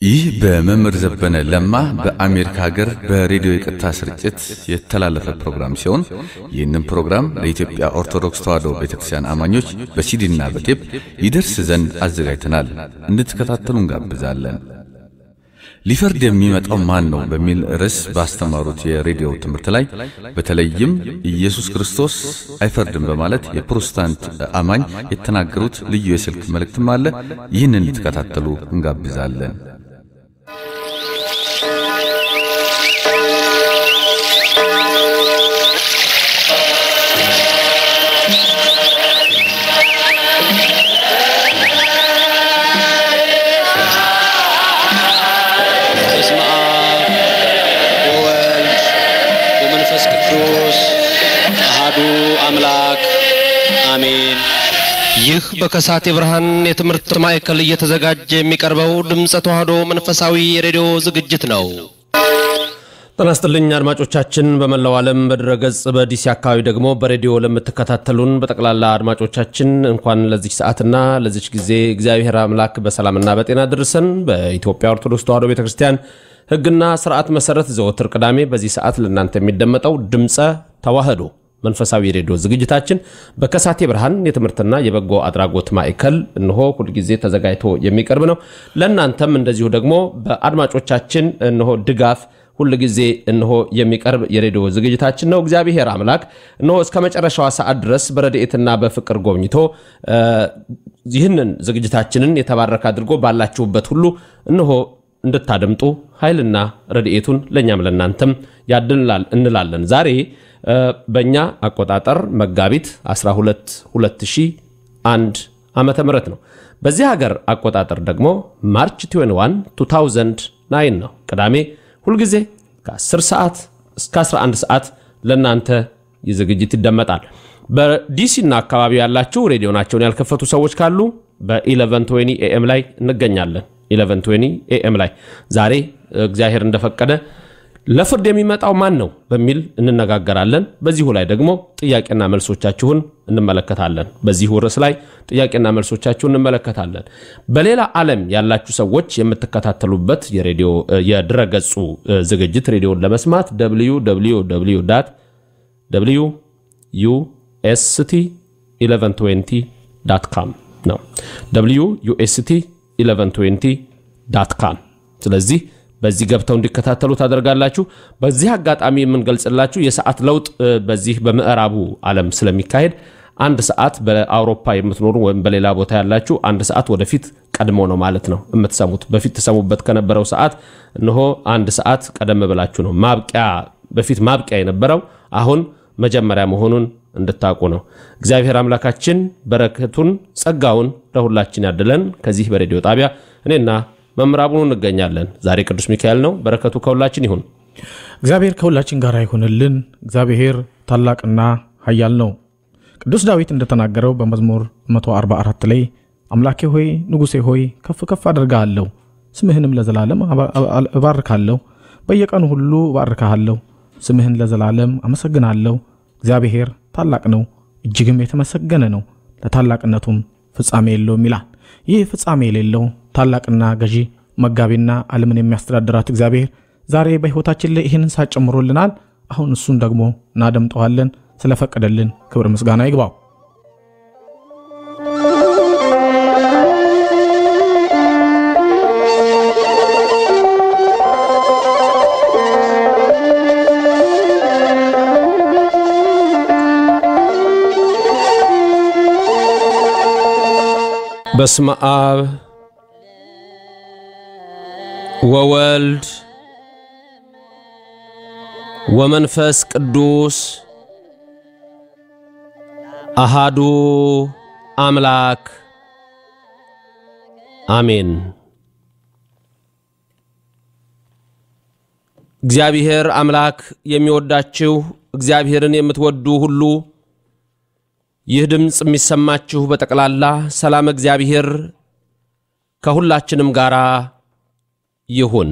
ይህ በመምህር ዘበነ ለማ በአሜሪካ ሀገር በሬዲዮ የቀጥታ ስርጭት የተላለፈ ፕሮግራም ሲሆን ይህንን ፕሮግራም ለኢትዮጵያ ኦርቶዶክስ ተዋሕዶ ቤተክርስቲያን አማኞች በሲዲና በቴፕ ይደርስ ዘንድ አዘጋጅተናል። እንድትከታተሉ እንጋብዛለን። ሊፈርድ የሚመጣው ማን ነው በሚል ርዕስ ባስተማሩት የሬዲዮ ትምህርት ላይ በተለይም ኢየሱስ ክርስቶስ አይፈርድም በማለት የፕሮቴስታንት አማኝ የተናገሩት ልዩ የስልክ መልእክትም አለ። ይህንን እንድትከታተሉ እንጋብዛለን። በስመ አብ ወወልድ ወመንፈስ ቅዱስ አሃዱ አምላክ አሜን። ይህ በከሳቴ ብርሃን የትምህርት ማዕከል እየተዘጋጀ የሚቀርበው ድምፀ ተዋሕዶ መንፈሳዊ የሬዲዮ ዝግጅት ነው። ጤና ይስጥልኝ አድማጮቻችን፣ በመላው ዓለም በድረገጽ በዲሲ አካባቢ ደግሞ በሬዲዮ ለምትከታተሉን በጠቅላላ አድማጮቻችን እንኳን ለዚች ሰዓትና ለዚች ጊዜ እግዚአብሔር አምላክ በሰላምና በጤና ድርሰን። በኢትዮጵያ ኦርቶዶክስ ተዋሕዶ ቤተ ክርስቲያን ሕግና ስርዓት መሰረት ዘወትር ቅዳሜ በዚህ ሰዓት ለእናንተ የሚደመጠው ድምፀ ተዋሕዶ መንፈሳዊ ሬዲዮ ዝግጅታችን በከሳቴ ብርሃን የትምህርትና የበጎ አድራጎት ማዕከል እንሆ ሁልጊዜ ተዘጋጅቶ የሚቀርብ ነው። ለእናንተም እንደዚሁ ደግሞ በአድማጮቻችን እንሆ ድጋፍ ሁል ጊዜ እንሆ የሚቀርብ የሬዲዮ ዝግጅታችን ነው። እግዚአብሔር አምላክ እንሆ እስከ መጨረሻዋ ሰዓት ድረስ በረድኤትና በፍቅር ጎብኝቶ ይህንን ዝግጅታችንን የተባረከ አድርጎ ባላችሁበት ሁሉ እንሆ እንድታደምጡ ኃይልና ረድኤቱን ለእኛም ለእናንተም ያድላል እንላለን። ዛሬ በእኛ አቆጣጠር መጋቢት 12 2001 ዓመተ ምህረት ነው። በዚህ ሀገር አቆጣጠር ደግሞ ማርች 21 2009 ነው ቅዳሜ ሁልጊዜ ከ10 ሰዓት እስከ 11 ሰዓት ለእናንተ ይህ ዝግጅት ይደመጣል። በዲሲና አካባቢ ያላችሁ ሬዲዮናቸውን ያልከፈቱ ሰዎች ካሉ በ1120 ኤኤም ላይ እንገኛለን። 1120 ኤኤም ላይ ዛሬ እግዚአብሔር እንደፈቀደ ለፍርድ የሚመጣው ማን ነው በሚል እንነጋገራለን። በዚሁ ላይ ደግሞ ጥያቄና መልሶቻችሁን እንመለከታለን። በዚሁ ርዕስ ላይ ጥያቄና መልሶቻችሁን እንመለከታለን። በሌላ ዓለም ያላችሁ ሰዎች የምትከታተሉበት የሬዲዮ የድረገጹ ዝግጅት ሬዲዮን ለመስማት ዩኤስቲ 1120 ዳት ካም ነው። ዩኤስቲ 1120 ዳት ካም ስለዚህ በዚህ ገብተው እንዲከታተሉ ታደርጋላችሁ። በዚህ አጋጣሚ የምንገልጽላችሁ የሰዓት ለውጥ በዚህ በምዕራቡ ዓለም ስለሚካሄድ አንድ ሰዓት በአውሮፓ የምትኖሩ ወይም በሌላ ቦታ ያላችሁ አንድ ሰዓት ወደፊት ቀድሞ ነው ማለት ነው የምትሰሙት። በፊት ተሰሙበት ከነበረው ሰዓት እነሆ አንድ ሰዓት ቀደም ብላችሁ ነው ማብቂያ በፊት ማብቂያ የነበረው አሁን መጀመሪያ መሆኑን እንድታውቁ ነው። እግዚአብሔር አምላካችን በረከቱን ጸጋውን ለሁላችን ያድለን። ከዚህ በሬዲዮ ጣቢያ እኔና መምራቡኑ እንገኛለን። ዛሬ ቅዱስ ሚካኤል ነው። በረከቱ ከሁላችን ይሁን። እግዚአብሔር ከሁላችን ጋር ይሁንልን። እግዚአብሔር ታላቅና ኃያል ነው። ቅዱስ ዳዊት እንደተናገረው በመዝሙር 144 ላይ አምላኬ ሆይ ንጉሴ ሆይ ከፍ ከፍ አደርግሃለሁ፣ ስምህንም ለዘላለም እባርካለሁ። በየቀኑ ሁሉ እባርካሃለሁ፣ ስምህን ለዘላለም አመሰግናለሁ። እግዚአብሔር ታላቅ ነው፣ እጅግም የተመሰገነ ነው፣ ለታላቅነቱም ፍጻሜ የለውም ይላል። ይህ ፍጻሜ የሌለው ታላቅና ገዢ መጋቢና ዓለምን የሚያስተዳድራት እግዚአብሔር ዛሬ በሕይወታችን ላይ ይህንን ሳት ጨምሮልናል። አሁን እሱን ደግሞ እናደምጠዋለን። ስለፈቀደልን ክብር ምስጋና ይግባው። በስመ አብ ወወልድ ወመንፈስ ቅዱስ አሃዱ አምላክ አሜን። እግዚአብሔር አምላክ የሚወዳችሁ እግዚአብሔርን የምትወዱ ሁሉ ይህ ድምፅ የሚሰማችሁ በጠቅላላ ሰላም እግዚአብሔር ከሁላችንም ጋር ይሁን።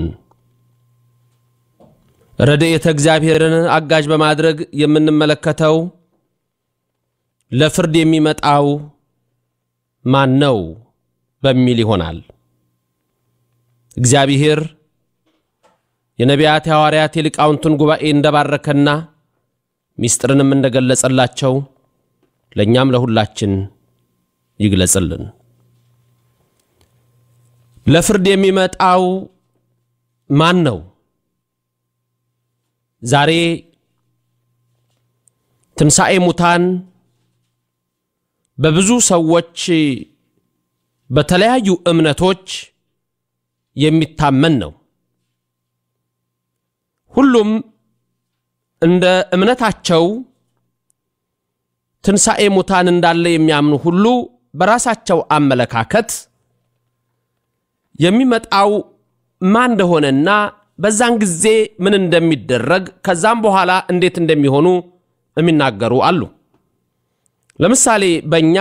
ረድኤተ እግዚአብሔርን አጋዥ በማድረግ የምንመለከተው ለፍርድ የሚመጣው ማን ነው በሚል ይሆናል። እግዚአብሔር የነቢያት የሐዋርያት የሊቃውንቱን ጉባኤ እንደባረከና ሚስጥርንም እንደገለጸላቸው ለእኛም ለሁላችን ይግለጽልን። ለፍርድ የሚመጣው ማን ነው? ዛሬ ትንሣኤ ሙታን በብዙ ሰዎች በተለያዩ እምነቶች የሚታመን ነው። ሁሉም እንደ እምነታቸው ትንሣኤ ሙታን እንዳለ የሚያምኑ ሁሉ በራሳቸው አመለካከት የሚመጣው ማን እንደሆነና በዛን ጊዜ ምን እንደሚደረግ ከዛም በኋላ እንዴት እንደሚሆኑ የሚናገሩ አሉ። ለምሳሌ በእኛ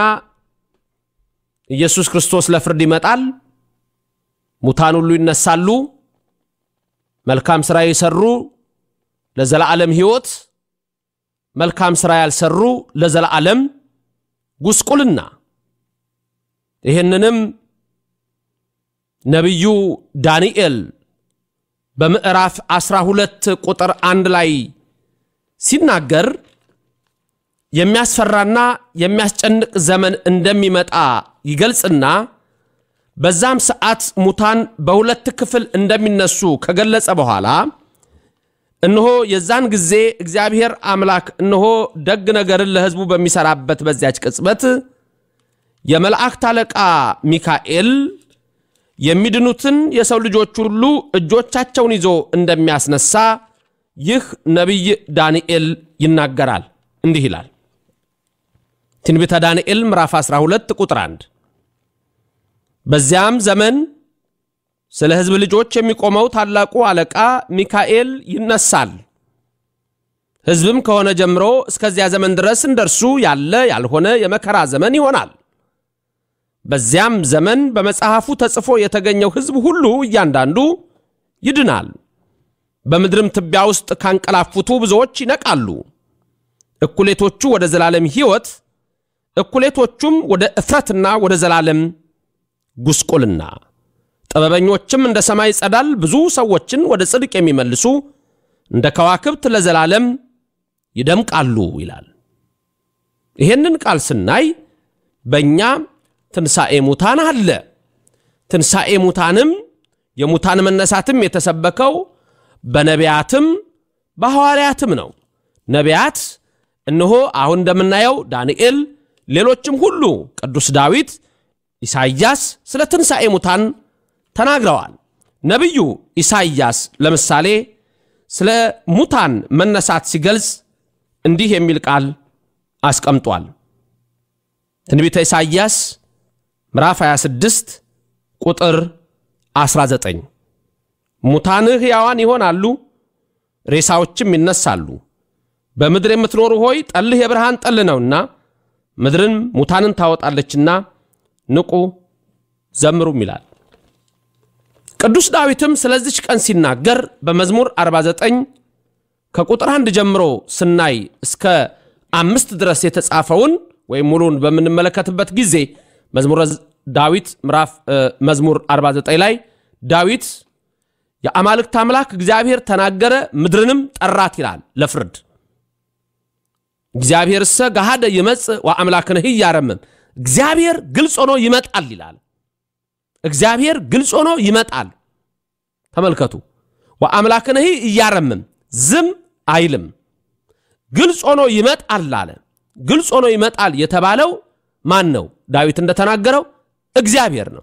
ኢየሱስ ክርስቶስ ለፍርድ ይመጣል፣ ሙታን ሁሉ ይነሳሉ፣ መልካም ሥራ የሰሩ ለዘላለም ሕይወት፣ መልካም ሥራ ያልሰሩ ለዘላለም ጉስቁልና። ይህንንም ነቢዩ ዳንኤል በምዕራፍ 12 ቁጥር አንድ ላይ ሲናገር የሚያስፈራና የሚያስጨንቅ ዘመን እንደሚመጣ ይገልጽና በዛም ሰዓት ሙታን በሁለት ክፍል እንደሚነሱ ከገለጸ በኋላ እነሆ የዛን ጊዜ እግዚአብሔር አምላክ እነሆ ደግ ነገርን ለሕዝቡ በሚሰራበት በዚያች ቅጽበት የመላእክት አለቃ ሚካኤል የሚድኑትን የሰው ልጆች ሁሉ እጆቻቸውን ይዞ እንደሚያስነሳ ይህ ነቢይ ዳንኤል ይናገራል። እንዲህ ይላል ትንቢተ ዳንኤል ምዕራፍ 12 ቁጥር 1 በዚያም ዘመን ስለ ሕዝብ ልጆች የሚቆመው ታላቁ አለቃ ሚካኤል ይነሳል። ሕዝብም ከሆነ ጀምሮ እስከዚያ ዘመን ድረስ እንደርሱ ያለ ያልሆነ የመከራ ዘመን ይሆናል። በዚያም ዘመን በመጽሐፉ ተጽፎ የተገኘው ሕዝብ ሁሉ እያንዳንዱ ይድናል። በምድርም ትቢያ ውስጥ ካንቀላፉቱ ብዙዎች ይነቃሉ። እኩሌቶቹ ወደ ዘላለም ሕይወት፣ እኩሌቶቹም ወደ እፍረትና ወደ ዘላለም ጉስቁልና። ጥበበኞችም እንደ ሰማይ ጸዳል ብዙ ሰዎችን ወደ ጽድቅ የሚመልሱ እንደ ከዋክብት ለዘላለም ይደምቃሉ ይላል። ይሄንን ቃል ስናይ በእኛ ትንሣኤ ሙታን አለ። ትንሣኤ ሙታንም የሙታን መነሳትም የተሰበከው በነቢያትም በሐዋርያትም ነው። ነቢያት እነሆ አሁን እንደምናየው ዳንኤል፣ ሌሎችም ሁሉ ቅዱስ ዳዊት፣ ኢሳይያስ ስለ ትንሣኤ ሙታን ተናግረዋል። ነቢዩ ኢሳይያስ ለምሳሌ ስለ ሙታን መነሳት ሲገልጽ እንዲህ የሚል ቃል አስቀምጧል። ትንቢተ ኢሳይያስ ምዕራፍ 26 ቁጥር 19 ሙታንህ ሕያዋን ይሆናሉ፣ ሬሳዎችም ይነሳሉ። በምድር የምትኖሩ ሆይ ጠልህ የብርሃን ጠል ነውና ምድርን ሙታንን ታወጣለችና ንቁ ዘምሩም ይላል። ቅዱስ ዳዊትም ስለዚች ቀን ሲናገር በመዝሙር 49 ከቁጥር አንድ ጀምሮ ስናይ እስከ አምስት ድረስ የተጻፈውን ወይም ሙሉን በምንመለከትበት ጊዜ መዝሙረ ዳዊት ምዕራፍ መዝሙር 49 ላይ ዳዊት የአማልክት አምላክ እግዚአብሔር ተናገረ፣ ምድርንም ጠራት ይላል ለፍርድ። እግዚአብሔር እሰ ገሃደ ይመጽእ ወአምላክንህ እያረምም እግዚአብሔር ግልጽ ሆኖ ይመጣል ይላል። እግዚአብሔር ግልጽ ሆኖ ይመጣል። ተመልከቱ። ወአምላክንህ እያረምም ዝም አይልም። ግልጽ ሆኖ ይመጣል አለ። ግልጽ ሆኖ ይመጣል የተባለው ማን ነው? ዳዊት እንደተናገረው እግዚአብሔር ነው።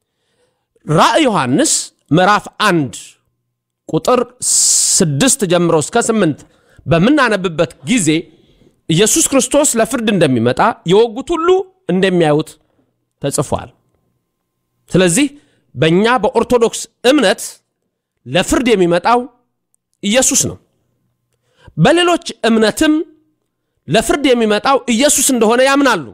ራእይ ዮሐንስ ምዕራፍ አንድ ቁጥር ስድስት ጀምሮ እስከ ስምንት በምናነብበት ጊዜ ኢየሱስ ክርስቶስ ለፍርድ እንደሚመጣ የወጉት ሁሉ እንደሚያዩት ተጽፏል። ስለዚህ በእኛ በኦርቶዶክስ እምነት ለፍርድ የሚመጣው ኢየሱስ ነው። በሌሎች እምነትም ለፍርድ የሚመጣው ኢየሱስ እንደሆነ ያምናሉ።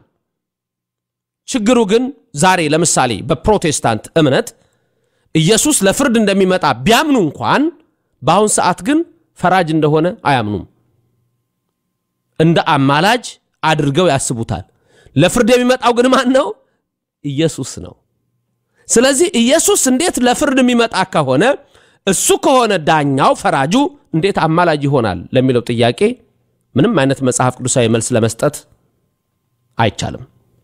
ችግሩ ግን ዛሬ ለምሳሌ በፕሮቴስታንት እምነት ኢየሱስ ለፍርድ እንደሚመጣ ቢያምኑ እንኳን በአሁን ሰዓት ግን ፈራጅ እንደሆነ አያምኑም። እንደ አማላጅ አድርገው ያስቡታል። ለፍርድ የሚመጣው ግን ማን ነው? ኢየሱስ ነው። ስለዚህ ኢየሱስ እንዴት ለፍርድ የሚመጣ ከሆነ እሱ ከሆነ ዳኛው ፈራጁ እንዴት አማላጅ ይሆናል ለሚለው ጥያቄ ምንም አይነት መጽሐፍ ቅዱሳዊ መልስ ለመስጠት አይቻልም።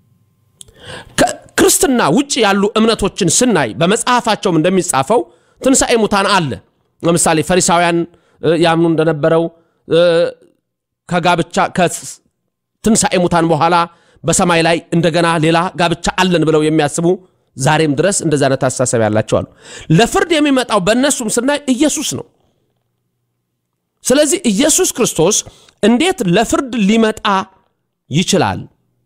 ከክርስትና ውጭ ያሉ እምነቶችን ስናይ በመጽሐፋቸውም እንደሚጻፈው ትንሣኤ ሙታን አለ። ለምሳሌ ፈሪሳውያን ያምኑ እንደነበረው ከጋብቻ ከትንሣኤ ሙታን በኋላ በሰማይ ላይ እንደገና ሌላ ጋብቻ አለን ብለው የሚያስቡ ዛሬም ድረስ እንደዚ አይነት አስተሳሰብ ያላቸው አሉ። ለፍርድ የሚመጣው በእነሱም ስናይ ኢየሱስ ነው። ስለዚህ ኢየሱስ ክርስቶስ እንዴት ለፍርድ ሊመጣ ይችላል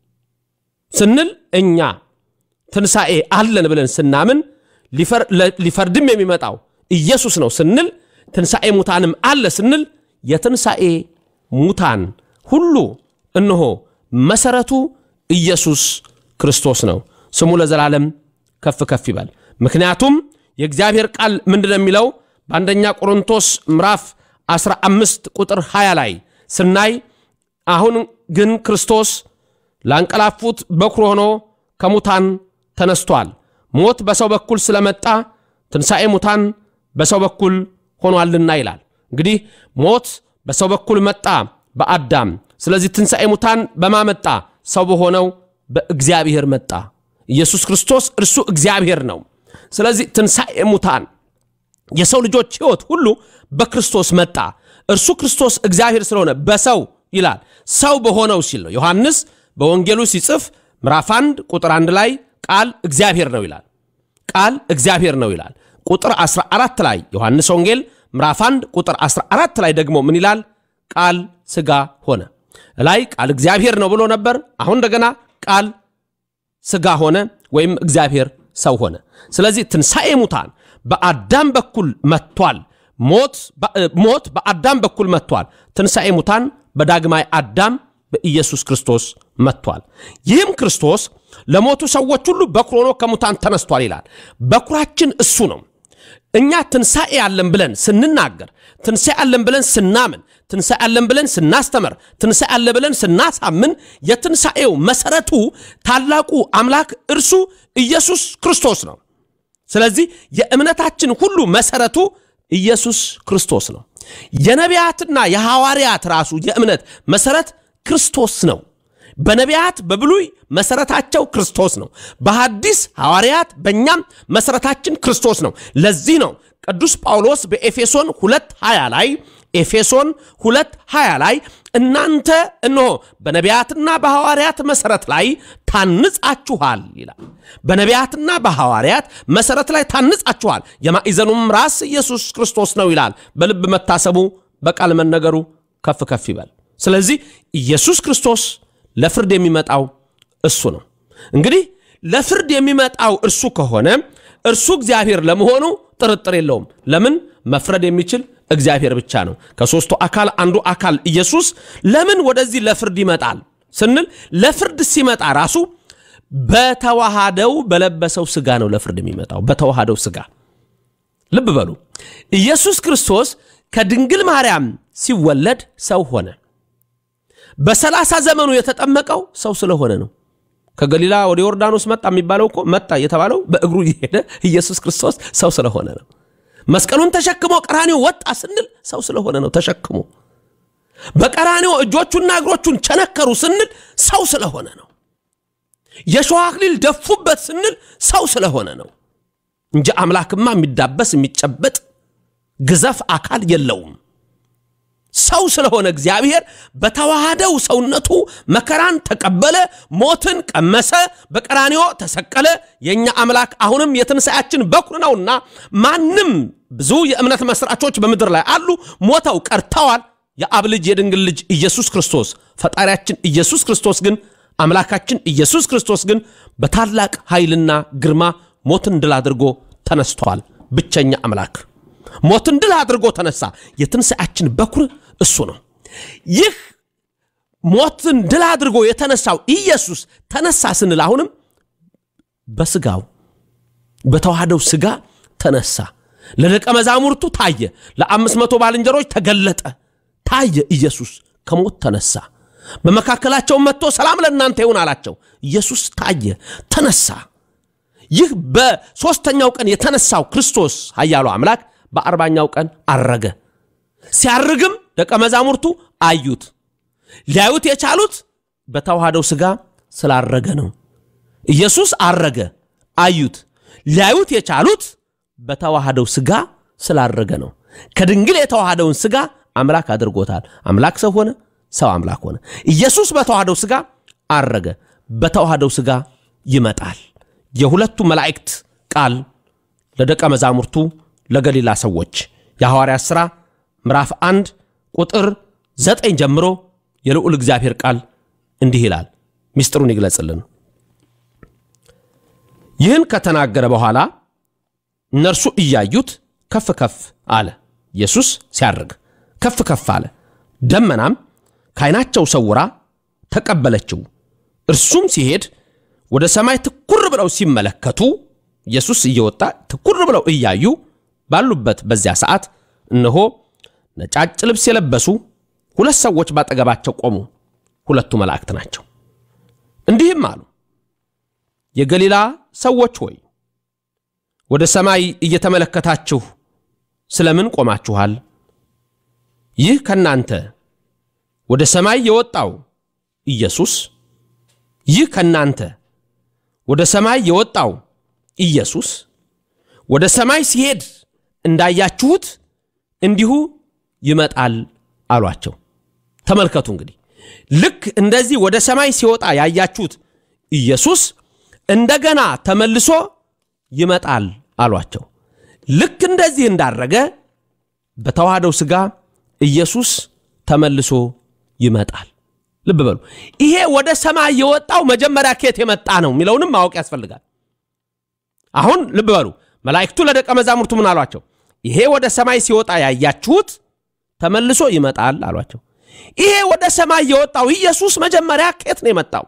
ስንል እኛ ትንሣኤ አለን ብለን ስናምን ሊፈርድም የሚመጣው ኢየሱስ ነው ስንል ትንሣኤ ሙታንም አለ ስንል የትንሣኤ ሙታን ሁሉ እነሆ መሰረቱ ኢየሱስ ክርስቶስ ነው። ስሙ ለዘላለም ከፍ ከፍ ይበል። ምክንያቱም የእግዚአብሔር ቃል ምንድን ነው የሚለው በአንደኛ ቆሮንቶስ ምዕራፍ 15 ቁጥር 20 ላይ ስናይ አሁን ግን ክርስቶስ ላንቀላፉት በኩር ሆኖ ከሙታን ተነስቷል። ሞት በሰው በኩል ስለመጣ ትንሣኤ ሙታን በሰው በኩል ሆኗልና ይላል። እንግዲህ ሞት በሰው በኩል መጣ በአዳም። ስለዚህ ትንሣኤ ሙታን በማመጣ ሰው በሆነው በእግዚአብሔር መጣ። ኢየሱስ ክርስቶስ እርሱ እግዚአብሔር ነው። ስለዚህ ትንሣኤ ሙታን የሰው ልጆች ሕይወት ሁሉ በክርስቶስ መጣ። እርሱ ክርስቶስ እግዚአብሔር ስለሆነ በሰው ይላል ሰው በሆነው ሲል ነው። ዮሐንስ በወንጌሉ ሲጽፍ ምዕራፍ 1 ቁጥር 1 ላይ ቃል እግዚአብሔር ነው ይላል። ቃል እግዚአብሔር ነው ይላል። ቁጥር 14 ላይ ዮሐንስ ወንጌል ምዕራፍ 1 ቁጥር 14 ላይ ደግሞ ምን ይላል? ቃል ሥጋ ሆነ። ላይ ቃል እግዚአብሔር ነው ብሎ ነበር። አሁን እንደገና ቃል ሥጋ ሆነ ወይም እግዚአብሔር ሰው ሆነ። ስለዚህ ትንሣኤ ሙታን በአዳም በኩል መጥቷል። ሞት በአዳም በኩል መጥቷል። ትንሣኤ ሙታን በዳግማይ አዳም በኢየሱስ ክርስቶስ መጥቷል። ይህም ክርስቶስ ለሞቱ ሰዎች ሁሉ በኩር ሆኖ ከሙታን ተነስቷል ይላል። በኩራችን እሱ ነው። እኛ ትንሣኤ አለን ብለን ስንናገር፣ ትንሣኤ አለን ብለን ስናምን፣ ትንሣኤ አለን ብለን ስናስተምር፣ ትንሣኤ አለን ብለን ስናሳምን የትንሣኤው መሰረቱ ታላቁ አምላክ እርሱ ኢየሱስ ክርስቶስ ነው። ስለዚህ የእምነታችን ሁሉ መሰረቱ ኢየሱስ ክርስቶስ ነው። የነቢያትና የሐዋርያት ራሱ የእምነት መሰረት ክርስቶስ ነው። በነቢያት በብሉይ መሰረታቸው ክርስቶስ ነው። በሐዲስ ሐዋርያት በእኛም መሰረታችን ክርስቶስ ነው። ለዚህ ነው ቅዱስ ጳውሎስ በኤፌሶን ሁለት 20 ላይ ኤፌሶን ሁለት 20 ላይ እናንተ እነሆ በነቢያትና በሐዋርያት መሰረት ላይ ታንጻችኋል ይላል። በነቢያትና በሐዋርያት መሰረት ላይ ታንጻችኋል፣ የማዕዘኑም ራስ ኢየሱስ ክርስቶስ ነው ይላል። በልብ መታሰቡ በቃል መነገሩ ከፍ ከፍ ይበል። ስለዚህ ኢየሱስ ክርስቶስ ለፍርድ የሚመጣው እሱ ነው። እንግዲህ ለፍርድ የሚመጣው እርሱ ከሆነ እርሱ እግዚአብሔር ለመሆኑ ጥርጥር የለውም። ለምን መፍረድ የሚችል እግዚአብሔር ብቻ ነው። ከሦስቱ አካል አንዱ አካል ኢየሱስ ለምን ወደዚህ ለፍርድ ይመጣል ስንል ለፍርድ ሲመጣ ራሱ በተዋሃደው በለበሰው ስጋ ነው ለፍርድ የሚመጣው በተዋሃደው ስጋ። ልብ በሉ ኢየሱስ ክርስቶስ ከድንግል ማርያም ሲወለድ ሰው ሆነ። በሰላሳ ዘመኑ የተጠመቀው ሰው ስለሆነ ነው። ከገሊላ ወደ ዮርዳኖስ መጣ የሚባለው እኮ መጣ የተባለው በእግሩ እየሄደ ኢየሱስ ክርስቶስ ሰው ስለሆነ ነው። መስቀሉን ተሸክሞ ቀራኔው ወጣ ስንል ሰው ስለሆነ ነው ተሸክሞ። በቀራኔው እጆቹና እግሮቹን ቸነከሩ ስንል ሰው ስለሆነ ነው። የሸዋ አክሊል ደፉበት ስንል ሰው ስለሆነ ነው እንጂ አምላክማ የሚዳበስ የሚጨበጥ ግዘፍ አካል የለውም። ሰው ስለሆነ እግዚአብሔር በተዋሃደው ሰውነቱ መከራን ተቀበለ፣ ሞትን ቀመሰ፣ በቀራንዮ ተሰቀለ። የእኛ አምላክ አሁንም የትንሣኤያችን በኩር ነውና ማንም ብዙ የእምነት መስራቾች በምድር ላይ አሉ፣ ሞተው ቀርተዋል። የአብ ልጅ የድንግል ልጅ ኢየሱስ ክርስቶስ ፈጣሪያችን ኢየሱስ ክርስቶስ ግን አምላካችን ኢየሱስ ክርስቶስ ግን በታላቅ ኃይልና ግርማ ሞትን ድል አድርጎ ተነስቷል። ብቸኛ አምላክ ሞትን ድል አድርጎ ተነሳ። የትንሣኤያችን በኩር እሱ ነው። ይህ ሞትን ድል አድርጎ የተነሳው ኢየሱስ ተነሳ ስንል አሁንም በስጋው በተዋህደው ስጋ ተነሳ። ለደቀ መዛሙርቱ ታየ። ለአምስት መቶ ባልንጀሮች ተገለጠ። ታየ። ኢየሱስ ከሞት ተነሳ። በመካከላቸው መጥቶ ሰላም ለእናንተ ይሁን አላቸው። ኢየሱስ ታየ፣ ተነሳ። ይህ በሦስተኛው ቀን የተነሳው ክርስቶስ ኃያሉ አምላክ በአርባኛው ቀን አረገ። ሲያርግም ደቀ መዛሙርቱ አዩት። ሊያዩት የቻሉት በተዋሃደው ሥጋ ስላረገ ነው። ኢየሱስ አረገ፣ አዩት። ሊያዩት የቻሉት በተዋሃደው ሥጋ ስላረገ ነው። ከድንግል የተዋሃደውን ሥጋ አምላክ አድርጎታል። አምላክ ሰው ሆነ፣ ሰው አምላክ ሆነ። ኢየሱስ በተዋሃደው ሥጋ አረገ፣ በተዋሃደው ሥጋ ይመጣል። የሁለቱ መላእክት ቃል ለደቀ መዛሙርቱ ለገሊላ ሰዎች የሐዋርያት ሥራ ምዕራፍ አንድ ቁጥር ዘጠኝ ጀምሮ የልዑል እግዚአብሔር ቃል እንዲህ ይላል። ምስጢሩን ይግለጽልን። ይህን ከተናገረ በኋላ እነርሱ እያዩት ከፍ ከፍ አለ። ኢየሱስ ሲያርግ ከፍ ከፍ አለ። ደመናም ከዓይናቸው ሰውራ ተቀበለችው። እርሱም ሲሄድ ወደ ሰማይ ትኩር ብለው ሲመለከቱ ኢየሱስ እየወጣ ትኩር ብለው እያዩ ባሉበት በዚያ ሰዓት እነሆ ነጫጭ ልብስ የለበሱ ሁለት ሰዎች ባጠገባቸው ቆሙ። ሁለቱ መላእክት ናቸው። እንዲህም አሉ፣ የገሊላ ሰዎች ሆይ ወደ ሰማይ እየተመለከታችሁ ስለምን ቆማችኋል? ይህ ከናንተ ወደ ሰማይ የወጣው ኢየሱስ ይህ ከናንተ ወደ ሰማይ የወጣው ኢየሱስ ወደ ሰማይ ሲሄድ እንዳያችሁት እንዲሁ ይመጣል አሏቸው። ተመልከቱ እንግዲህ ልክ እንደዚህ ወደ ሰማይ ሲወጣ ያያችሁት ኢየሱስ እንደገና ተመልሶ ይመጣል አሏቸው። ልክ እንደዚህ እንዳረገ በተዋህደው ሥጋ ኢየሱስ ተመልሶ ይመጣል። ልብ በሉ። ይሄ ወደ ሰማይ የወጣው መጀመሪያ ከየት የመጣ ነው የሚለውንም ማወቅ ያስፈልጋል። አሁን ልብ በሉ። መላእክቱ ለደቀ መዛሙርቱ ምን አሏቸው? ይሄ ወደ ሰማይ ሲወጣ ያያችሁት ተመልሶ ይመጣል አሏቸው። ይሄ ወደ ሰማይ የወጣው ኢየሱስ መጀመሪያ ከየት ነው የመጣው?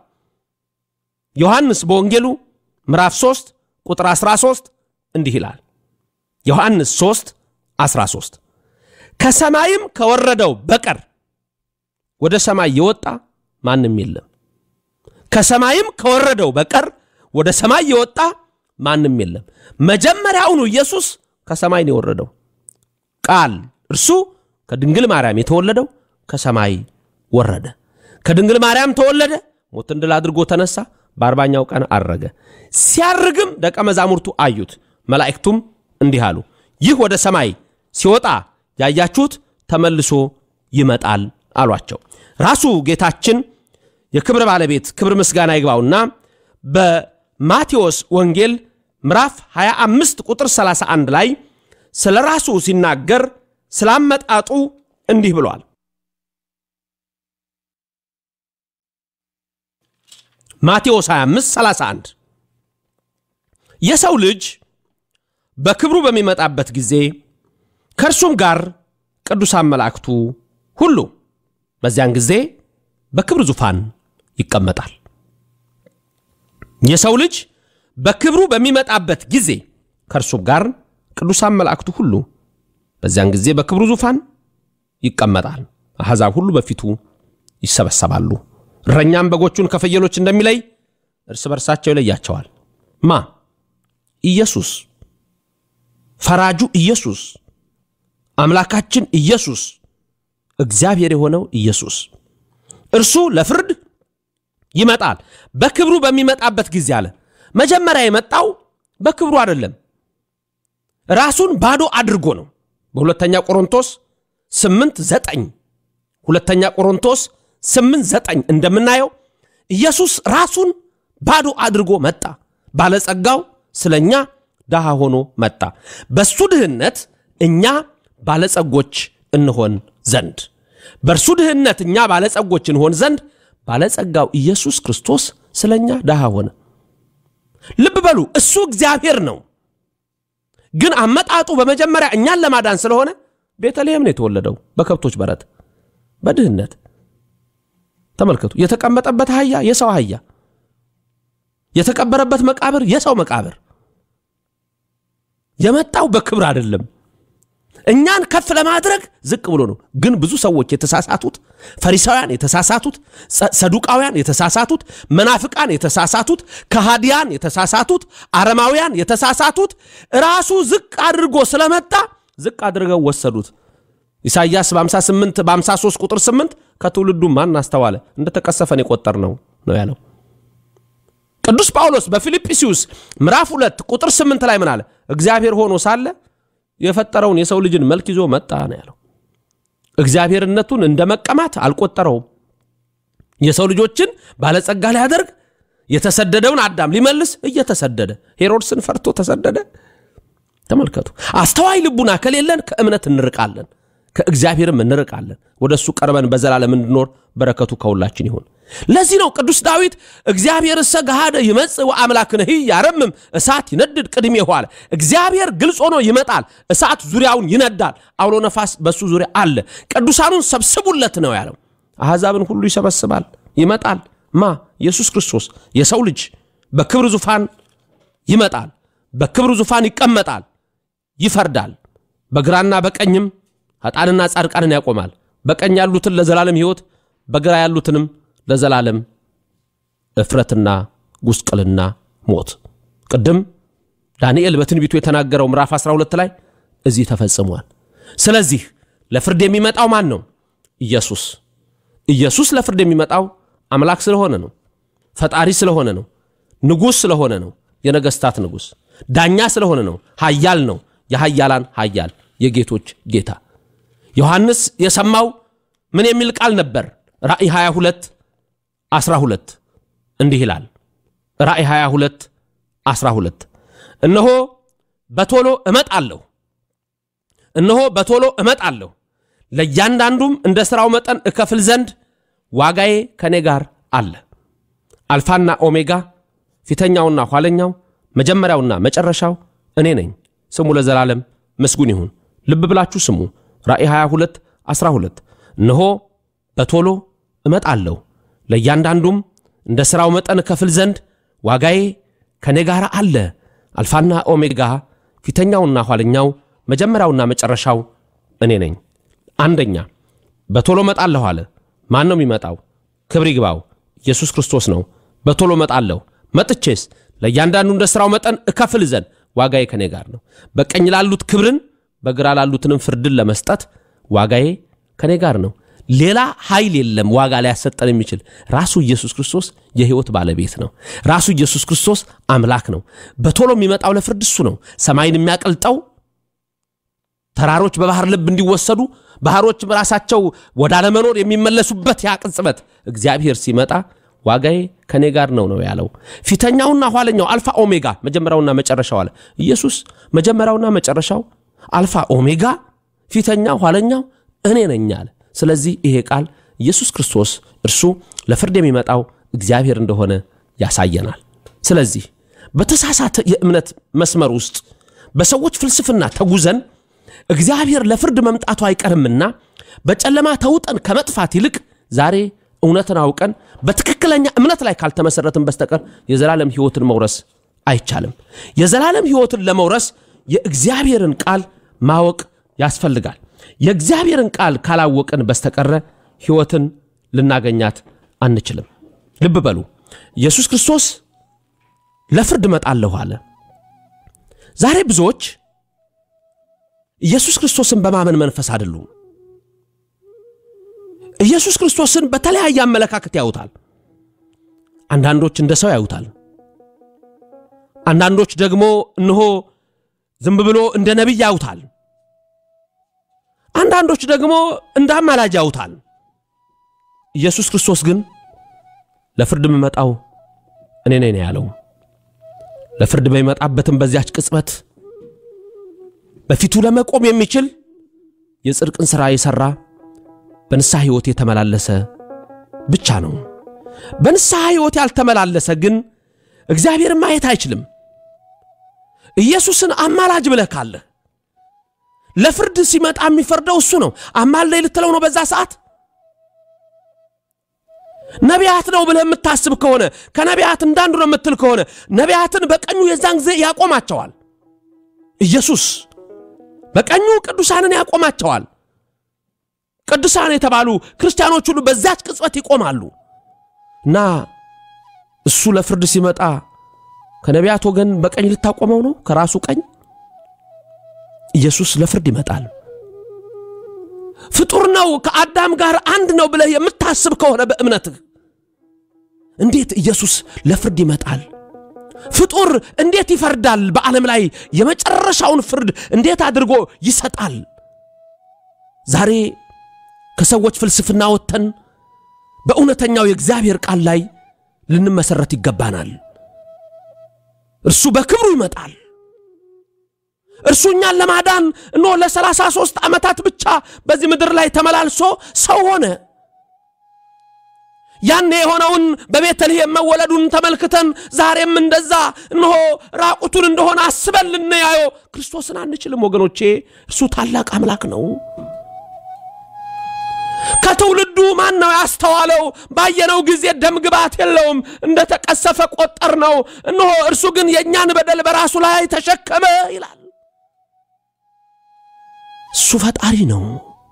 ዮሐንስ በወንጌሉ ምዕራፍ 3 ቁጥር 13 እንዲህ ይላል። ዮሐንስ 3 13 ከሰማይም ከወረደው በቀር ወደ ሰማይ የወጣ ማንም የለም። ከሰማይም ከወረደው በቀር ወደ ሰማይ የወጣ ማንም የለም። መጀመሪያውኑ ኢየሱስ ከሰማይ ነው የወረደው። ቃል እርሱ ከድንግል ማርያም የተወለደው ከሰማይ ወረደ። ከድንግል ማርያም ተወለደ፣ ሞትን ድል አድርጎ ተነሳ፣ በአርባኛው ቀን አረገ። ሲያርግም ደቀ መዛሙርቱ አዩት። መላእክቱም እንዲህ አሉ፣ ይህ ወደ ሰማይ ሲወጣ ያያችሁት ተመልሶ ይመጣል አሏቸው። ራሱ ጌታችን የክብር ባለቤት ክብር ምስጋና ይግባውና በማቴዎስ ወንጌል ምዕራፍ 25 ቁጥር 31 ላይ ስለ ራሱ ሲናገር ስላመጣጡ እንዲህ ብሏል። ማቴዎስ 25 31 የሰው ልጅ በክብሩ በሚመጣበት ጊዜ ከእርሱም ጋር ቅዱሳን መላእክቱ ሁሉ በዚያን ጊዜ በክብር ዙፋን ይቀመጣል። የሰው ልጅ በክብሩ በሚመጣበት ጊዜ ከእርሱም ጋር ቅዱሳን መላእክቱ ሁሉ በዚያን ጊዜ በክብሩ ዙፋን ይቀመጣል። አሕዛብ ሁሉ በፊቱ ይሰበሰባሉ። እረኛም በጎቹን ከፍየሎች እንደሚለይ እርስ በርሳቸው ይለያቸዋል። ማ ኢየሱስ፣ ፈራጁ ኢየሱስ፣ አምላካችን ኢየሱስ፣ እግዚአብሔር የሆነው ኢየሱስ እርሱ ለፍርድ ይመጣል። በክብሩ በሚመጣበት ጊዜ አለ። መጀመሪያ የመጣው በክብሩ አይደለም፣ ራሱን ባዶ አድርጎ ነው። በሁለተኛ ቆሮንቶስ ስምንት ዘጠኝ ሁለተኛ ቆሮንቶስ ስምንት ዘጠኝ እንደምናየው ኢየሱስ ራሱን ባዶ አድርጎ መጣ። ባለጸጋው ስለ እኛ ድሃ ሆኖ መጣ። በሱ ድህነት እኛ ባለጸጎች እንሆን ዘንድ በእርሱ ድህነት እኛ ባለጸጎች እንሆን ዘንድ ባለጸጋው ኢየሱስ ክርስቶስ ስለ እኛ ድሃ ሆነ። ልብ በሉ፣ እሱ እግዚአብሔር ነው። ግን አመጣጡ በመጀመሪያ እኛን ለማዳን ስለሆነ ቤተልሔም ነው የተወለደው፣ በከብቶች በረት በድህነት ተመልከቱ። የተቀመጠበት አህያ የሰው አህያ፣ የተቀበረበት መቃብር የሰው መቃብር። የመጣው በክብር አይደለም። እኛን ከፍ ለማድረግ ዝቅ ብሎ ነው። ግን ብዙ ሰዎች የተሳሳቱት ፈሪሳውያን የተሳሳቱት፣ ሰዱቃውያን የተሳሳቱት፣ መናፍቃን የተሳሳቱት፣ ከሃዲያን የተሳሳቱት፣ አረማውያን የተሳሳቱት ራሱ ዝቅ አድርጎ ስለመጣ ዝቅ አድርገው ወሰዱት። ኢሳይያስ በ58 በ53 ቁጥር 8 ከትውልዱ ማን አስተዋለ እንደተቀሰፈን የቆጠር ነው ነው ያለው። ቅዱስ ጳውሎስ በፊልጵስዩስ ምዕራፍ 2 ቁጥር 8 ላይ ምን አለ? እግዚአብሔር ሆኖ ሳለ የፈጠረውን የሰው ልጅን መልክ ይዞ መጣ ነው ያለው። እግዚአብሔርነቱን እንደ መቀማት አልቆጠረውም። የሰው ልጆችን ባለጸጋ ሊያደርግ የተሰደደውን አዳም ሊመልስ እየተሰደደ ሄሮድስን ፈርቶ ተሰደደ። ተመልከቱ። አስተዋይ ልቡና ከሌለን ከእምነት እንርቃለን፣ ከእግዚአብሔርም እንርቃለን። ወደ እሱ ቀርበን በዘላለም እንድኖር በረከቱ ከሁላችን ይሁን። ለዚህ ነው ቅዱስ ዳዊት እግዚአብሔር እሰ ገሃደ ይመጽእ ወአምላክነሂ ያረምም እሳት ይነድድ ቅድሜሁ አለ። እግዚአብሔር ግልጽ ሆኖ ይመጣል፣ እሳት ዙሪያውን ይነዳል፣ አውሎ ነፋስ በሱ ዙሪያ አለ። ቅዱሳኑን ሰብስቡለት ነው ያለው። አሕዛብን ሁሉ ይሰበስባል፣ ይመጣል። ማ ኢየሱስ ክርስቶስ የሰው ልጅ በክብር ዙፋን ይመጣል፣ በክብር ዙፋን ይቀመጣል፣ ይፈርዳል። በግራና በቀኝም ኃጥአንና ጻድቃንን ያቆማል። በቀኝ ያሉትን ለዘላለም ሕይወት፣ በግራ ያሉትንም ለዘላለም እፍረትና ጉስቅልና ሞት። ቅድም ዳንኤል በትንቢቱ የተናገረው ምዕራፍ 12 ላይ እዚህ ተፈጽሟል። ስለዚህ ለፍርድ የሚመጣው ማን ነው? ኢየሱስ። ኢየሱስ ለፍርድ የሚመጣው አምላክ ስለሆነ ነው። ፈጣሪ ስለሆነ ነው። ንጉሥ ስለሆነ ነው። የነገሥታት ንጉሥ ዳኛ ስለሆነ ነው። ኃያል ነው። የኃያላን ኃያል የጌቶች ጌታ። ዮሐንስ የሰማው ምን የሚል ቃል ነበር? ራእይ 22 12 እንዲህ ይላል። ራእይ 22 12 እነሆ በቶሎ እመጣለሁ፣ እነሆ በቶሎ እመጣለሁ፣ ለእያንዳንዱም እንደ ሥራው መጠን እከፍል ዘንድ ዋጋዬ ከእኔ ጋር አለ። አልፋና ኦሜጋ ፊተኛውና ኋለኛው መጀመሪያውና መጨረሻው እኔ ነኝ። ስሙ ለዘላለም ምስጉን ይሁን። ልብ ብላችሁ ስሙ። ራእይ 22 12 እነሆ በቶሎ እመጣለሁ ለእያንዳንዱም እንደ ሥራው መጠን እከፍል ዘንድ ዋጋዬ ከእኔ ጋር አለ። አልፋና ኦሜጋ ፊተኛውና ኋለኛው መጀመሪያውና መጨረሻው እኔ ነኝ። አንደኛ በቶሎ እመጣለሁ አለ። ማን ነው የሚመጣው? ክብር ይግባው፣ ኢየሱስ ክርስቶስ ነው። በቶሎ እመጣለሁ፣ መጥቼስ ለእያንዳንዱ እንደ ሥራው መጠን እከፍል ዘንድ ዋጋዬ ከእኔ ጋር ነው። በቀኝ ላሉት ክብርን፣ በግራ ላሉትንም ፍርድን ለመስጠት ዋጋዬ ከእኔ ጋር ነው። ሌላ ኃይል የለም ዋጋ ሊያሰጠን የሚችል ራሱ ኢየሱስ ክርስቶስ የሕይወት ባለቤት ነው። ራሱ ኢየሱስ ክርስቶስ አምላክ ነው። በቶሎ የሚመጣው ለፍርድ እሱ ነው። ሰማይን የሚያቀልጠው ተራሮች በባህር ልብ እንዲወሰዱ ባህሮችም ራሳቸው ወደ አለመኖር የሚመለሱበት ያ ቅጽበት እግዚአብሔር ሲመጣ ዋጋዬ ከኔ ጋር ነው ነው ያለው። ፊተኛውና ኋለኛው አልፋ ኦሜጋ፣ መጀመሪያውና መጨረሻው አለ ኢየሱስ። መጀመሪያውና መጨረሻው አልፋ ኦሜጋ፣ ፊተኛው ኋለኛው እኔ ነኝ አለ። ስለዚህ ይሄ ቃል ኢየሱስ ክርስቶስ እርሱ ለፍርድ የሚመጣው እግዚአብሔር እንደሆነ ያሳየናል። ስለዚህ በተሳሳተ የእምነት መስመር ውስጥ በሰዎች ፍልስፍና ተጉዘን እግዚአብሔር ለፍርድ መምጣቱ አይቀርምና በጨለማ ተውጠን ከመጥፋት ይልቅ ዛሬ እውነትን አውቀን በትክክለኛ እምነት ላይ ካልተመሰረትን በስተቀር የዘላለም ሕይወትን መውረስ አይቻልም። የዘላለም ሕይወትን ለመውረስ የእግዚአብሔርን ቃል ማወቅ ያስፈልጋል። የእግዚአብሔርን ቃል ካላወቅን በስተቀረ ሕይወትን ልናገኛት አንችልም። ልብ በሉ፣ ኢየሱስ ክርስቶስ ለፍርድ እመጣለሁ አለ። ዛሬ ብዙዎች ኢየሱስ ክርስቶስን በማመን መንፈስ አይደሉም። ኢየሱስ ክርስቶስን በተለያየ አመለካከት ያዩታል። አንዳንዶች እንደ ሰው ያዩታል። አንዳንዶች ደግሞ እነሆ ዝም ብሎ እንደ ነቢይ ያዩታል። አንዳንዶች ደግሞ እንደ አማላጅ ያዩታል። ኢየሱስ ክርስቶስ ግን ለፍርድ የምመጣው እኔ ነኝ ነው ያለው። ለፍርድ በሚመጣበትም በዚያች ቅጽበት በፊቱ ለመቆም የሚችል የጽድቅን ሥራ የሠራ በንስሐ ሕይወት የተመላለሰ ብቻ ነው። በንስሐ ሕይወት ያልተመላለሰ ግን እግዚአብሔርን ማየት አይችልም። ኢየሱስን አማላጅ ብለህ ካለህ ለፍርድ ሲመጣ የሚፈርደው እሱ ነው። አማልደኝ ልትለው ነው በዛ ሰዓት ነቢያት ነው ብለህ የምታስብ ከሆነ ከነቢያት እንዳንዱ ነው የምትል ከሆነ ነቢያትን በቀኙ የዛን ጊዜ ያቆማቸዋል። ኢየሱስ በቀኙ ቅዱሳንን ያቆማቸዋል። ቅዱሳን የተባሉ ክርስቲያኖች ሁሉ በዛች ቅጽበት ይቆማሉ እና እሱ ለፍርድ ሲመጣ ከነቢያት ወገን በቀኝ ልታቆመው ነው? ከራሱ ቀኝ ኢየሱስ ለፍርድ ይመጣል። ፍጡር ነው፣ ከአዳም ጋር አንድ ነው ብለህ የምታስብ ከሆነ በእምነትህ እንዴት ኢየሱስ ለፍርድ ይመጣል? ፍጡር እንዴት ይፈርዳል? በዓለም ላይ የመጨረሻውን ፍርድ እንዴት አድርጎ ይሰጣል? ዛሬ ከሰዎች ፍልስፍና ወጥተን በእውነተኛው የእግዚአብሔር ቃል ላይ ልንመሰረት ይገባናል። እርሱ በክብሩ ይመጣል። እርሱ እኛን ለማዳን እኖ ለሰላሳ ሦስት ዓመታት ብቻ በዚህ ምድር ላይ ተመላልሶ ሰው ሆነ። ያኔ የሆነውን በቤተልሔም መወለዱን ተመልክተን ዛሬም እንደዛ እነሆ ራቁቱን እንደሆነ አስበን ልንያየው ክርስቶስን አንችልም ወገኖቼ። እርሱ ታላቅ አምላክ ነው። ከትውልዱ ማን ነው ያስተዋለው? ባየነው ጊዜ ደም ግባት የለውም፣ እንደ ተቀሰፈ ቆጠር ነው። እነሆ እርሱ ግን የእኛን በደል በራሱ ላይ ተሸከመ ይላል። እሱ ፈጣሪ ነው።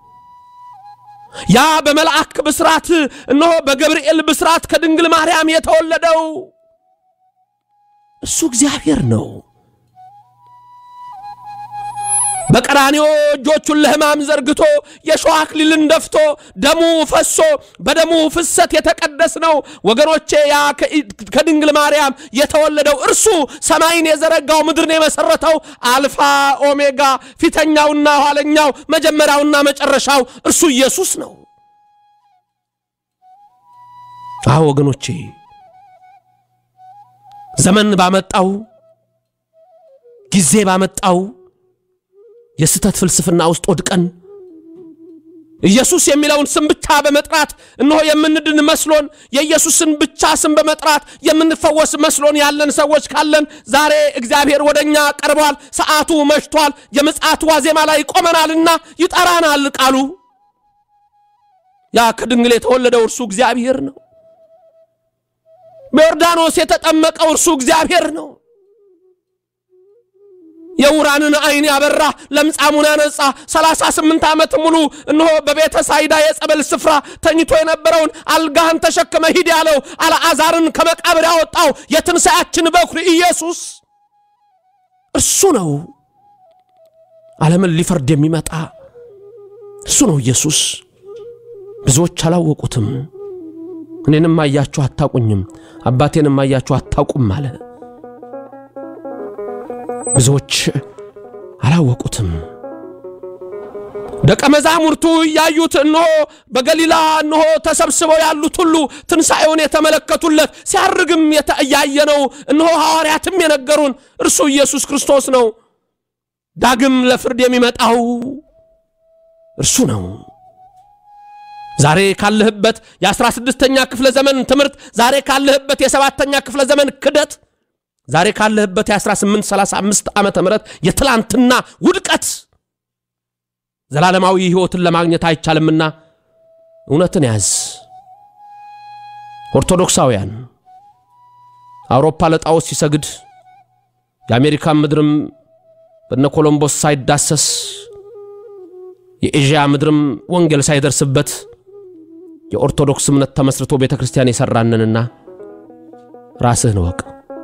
ያ በመልአክ ብስራት እነሆ በገብርኤል ብስራት ከድንግል ማርያም የተወለደው እሱ እግዚአብሔር ነው። በቀራንዮ እጆቹን ለሕማም ዘርግቶ የሾህ አክሊልን ደፍቶ ደሙ ፈሶ በደሙ ፍሰት የተቀደስ ነው ወገኖቼ። ያ ከድንግል ማርያም የተወለደው እርሱ ሰማይን የዘረጋው ምድርን የመሰረተው አልፋ ኦሜጋ ፊተኛውና ኋለኛው መጀመሪያውና መጨረሻው እርሱ ኢየሱስ ነው። አዎ ወገኖቼ ዘመን ባመጣው ጊዜ ባመጣው የስተት ፍልስፍና ውስጥ ወድቀን ኢየሱስ የሚለውን ስም ብቻ በመጥራት እነሆ የምንድን መስሎን የኢየሱስን ብቻ ስም በመጥራት የምንፈወስ መስሎን ያለን ሰዎች ካለን ዛሬ እግዚአብሔር ወደ እኛ ቀርቧል። ሰዓቱ መሽቷል። የምጽአት ዋዜማ ላይ ቆመናልና ይጠራናል ቃሉ። ያ ከድንግል የተወለደው እርሱ እግዚአብሔር ነው። በዮርዳኖስ የተጠመቀው እርሱ እግዚአብሔር ነው። የውራንን ዓይን ያበራ ለምጻሙን ያነጻ 38 ዓመት ሙሉ እነሆ በቤተ ሳይዳ የጸበል ስፍራ ተኝቶ የነበረውን አልጋህን ተሸክመ ሂድ ያለው አልዓዛርን ከመቃብር ያወጣው የትንሣያችን በኩር ኢየሱስ እርሱ ነው። ዓለምን ሊፈርድ የሚመጣ እሱ ነው ኢየሱስ። ብዙዎች አላወቁትም። እኔንም አያችሁ አታቁኝም፣ አባቴንም አያችሁ አታውቁም አለ። ብዙዎች አላወቁትም። ደቀ መዛሙርቱ እያዩት እነሆ በገሊላ እነሆ ተሰብስበው ያሉት ሁሉ ትንሣኤውን የተመለከቱለት ሲያርግም እያየነው እነሆ ሐዋርያትም የነገሩን እርሱ ኢየሱስ ክርስቶስ ነው። ዳግም ለፍርድ የሚመጣው እርሱ ነው። ዛሬ ካለህበት የአስራ ስድስተኛ ክፍለ ዘመን ትምህርት፣ ዛሬ ካለህበት የሰባተኛ ክፍለ ዘመን ክደት ዛሬ ካለህበት የ1835 ዓመተ ምህረት የትላንትና ውድቀት ዘላለማዊ ሕይወትን ለማግኘት አይቻልምና እውነትን ያዝ። ኦርቶዶክሳውያን አውሮፓ ለጣዖት ሲሰግድ የአሜሪካን ምድርም በነ ኮሎምቦስ ሳይዳሰስ የኤዥያ ምድርም ወንጌል ሳይደርስበት የኦርቶዶክስ እምነት ተመስርቶ ቤተ ክርስቲያን የሠራንንና ራስህን እወቅ።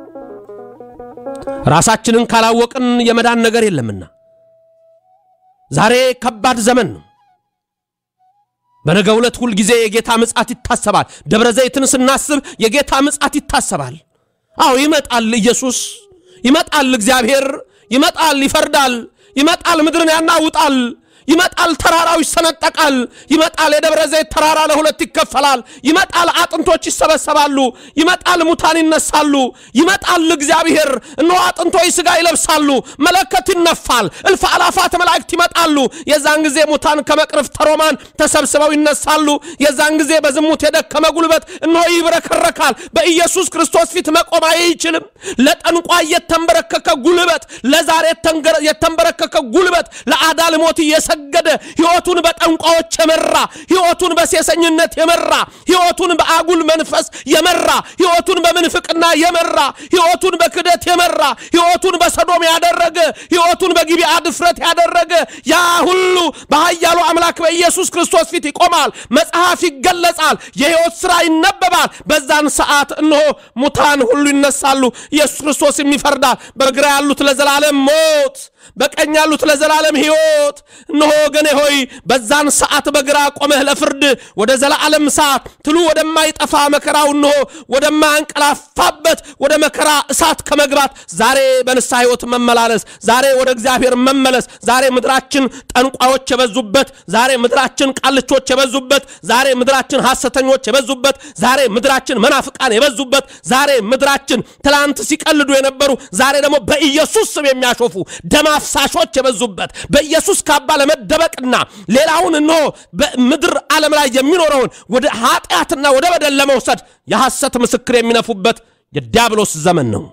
ራሳችንን ካላወቅን የመዳን ነገር የለምና ዛሬ ከባድ ዘመን ነው። በነገ ዕለት ሁል ጊዜ የጌታ ምጽአት ይታሰባል። ደብረ ዘይትን ስናስብ የጌታ ምጽአት ይታሰባል። አዎ ይመጣል፣ ኢየሱስ ይመጣል፣ እግዚአብሔር ይመጣል፣ ይፈርዳል፣ ይመጣል፣ ምድርን ያናውጣል። ይመጣል፣ ተራራው ይሰነጠቃል። ይመጣል፣ የደብረ ዘይት ተራራ ለሁለት ይከፈላል። ይመጣል፣ አጥንቶች ይሰበሰባሉ። ይመጣል፣ ሙታን ይነሳሉ። ይመጣል እግዚአብሔር። እነሆ አጥንቶች ሥጋ ይለብሳሉ። መለከት ይነፋል። እልፍ አላፋት መላእክት ይመጣሉ። የዛን ጊዜ ሙታን ከመቅረፍተ ሮማን ተሰብስበው ይነሳሉ። የዛን ጊዜ በዝሙት የደከመ ጉልበት እነሆ ይብረከረካል። በኢየሱስ ክርስቶስ ፊት መቆም አይችልም። ለጠንቋይ የተንበረከከ ጉልበት፣ ለዛር የተንበረከከ ጉልበት፣ ለአዳል ሞት እየሰ የሰገደ ሕይወቱን በጠንቋዎች የመራ ሕይወቱን በሴሰኝነት የመራ ሕይወቱን በአጉል መንፈስ የመራ ሕይወቱን በምንፍቅና የመራ ሕይወቱን በክደት የመራ ሕይወቱን በሰዶም ያደረገ ሕይወቱን በጊቢዓ ድፍረት ያደረገ ያ ሁሉ በኃያሉ አምላክ በኢየሱስ ክርስቶስ ፊት ይቆማል። መጽሐፍ ይገለጻል። የሕይወት ሥራ ይነበባል። በዛን ሰዓት እነሆ ሙታን ሁሉ ይነሳሉ። ኢየሱስ ክርስቶስም ይፈርዳል። በግራ ያሉት ለዘላለም ሞት፣ በቀኝ ያሉት ለዘላለም ሕይወት። እነሆ ወገኔ ሆይ በዛን ሰዓት በግራ ቆመህ ለፍርድ ወደ ዘላለም ሰዓት ትሉ ወደማይጠፋ መከራው እነሆ ወደማያንቀላፋበት ወደ መከራ እሳት ከመግባት ዛሬ በንስሐ ሕይወት መመላለስ፣ ዛሬ ወደ እግዚአብሔር መመለስ፣ ዛሬ ምድራችን ጠንቋዮች የበዙበት፣ ዛሬ ምድራችን ቃልቾች የበዙበት፣ ዛሬ ምድራችን ሐሰተኞች የበዙበት፣ ዛሬ ምድራችን መናፍቃን የበዙበት፣ ዛሬ ምድራችን ትላንት ሲቀልዱ የነበሩ ዛሬ ደግሞ በኢየሱስ ስም የሚያሾፉ ደም አፍሳሾች የበዙበት በኢየሱስ ካባ ለመደበቅና ሌላውን እንሆ በምድር ዓለም ላይ የሚኖረውን ወደ ኃጢአትና ወደ በደል ለመውሰድ የሐሰት ምስክር የሚነፉበት የዲያብሎስ ዘመን ነው።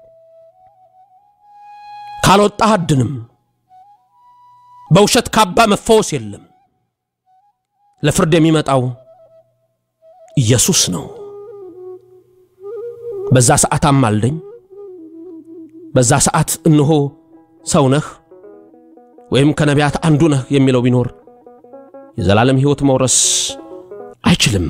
ካልወጣህ አድንም። በውሸት ካባ መፈወስ የለም። ለፍርድ የሚመጣው ኢየሱስ ነው። በዛ ሰዓት አማልደኝ፣ በዛ ሰዓት እንሆ ሰው ነህ ወይም ከነቢያት አንዱ ነህ የሚለው ቢኖር የዘላለም ሕይወት መውረስ አይችልም።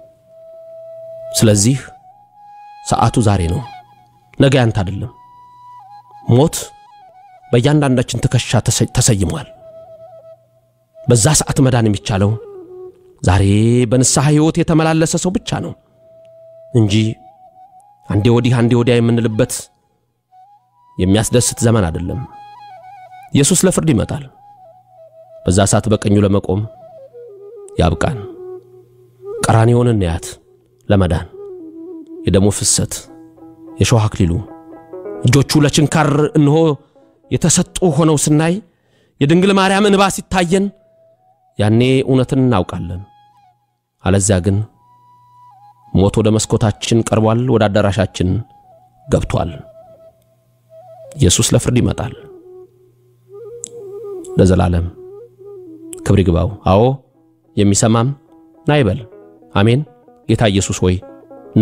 ስለዚህ ሰዓቱ ዛሬ ነው፣ ነገ ያንተ አይደለም። ሞት በእያንዳንዳችን ትከሻ ተሰይሟል። በዛ ሰዓት መዳን የሚቻለው ዛሬ በንስሐ ሕይወት የተመላለሰ ሰው ብቻ ነው እንጂ አንዴ ወዲህ አንዴ ወዲያ የምንልበት የሚያስደስት ዘመን አይደለም። ኢየሱስ ለፍርድ ይመጣል። በዛ ሰዓት በቀኙ ለመቆም ያብቃን። ቀራንዮን እንያት ለመዳን የደሙ ፍሰት፣ የሾህ አክሊሉ፣ እጆቹ ለችንካር እንሆ የተሰጡ ሆነው ስናይ የድንግል ማርያም እንባ ሲታየን ያኔ እውነትን እናውቃለን። አለዚያ ግን ሞት ወደ መስኮታችን ቀርቧል፣ ወደ አዳራሻችን ገብቷል። ኢየሱስ ለፍርድ ይመጣል። ለዘላለም ክብር ይግባው። አዎ የሚሰማም ና ይበል። አሜን። ጌታ ኢየሱስ ሆይ ና።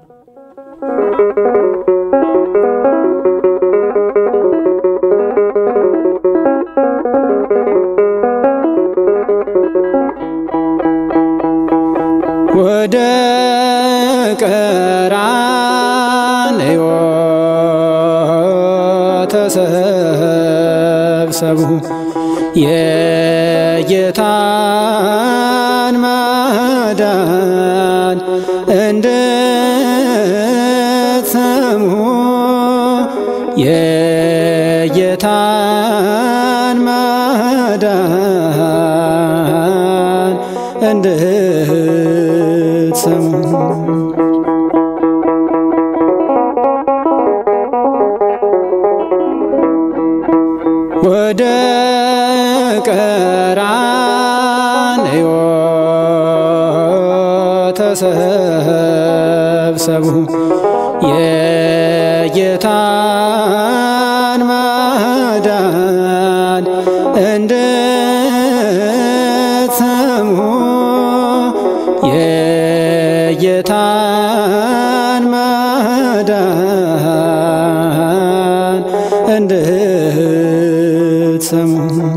ወደ ቀራንዮ ተሰብሰቡ የጌታን ማዳን እንድትሰሙ የጌታን ማዳን እንድትሰሙ ወደ ቀራንዮ ተሰብሰቡ የጌታን ማዳን እንድትሰሙ የጌታን ማዳን እንድትሰሙ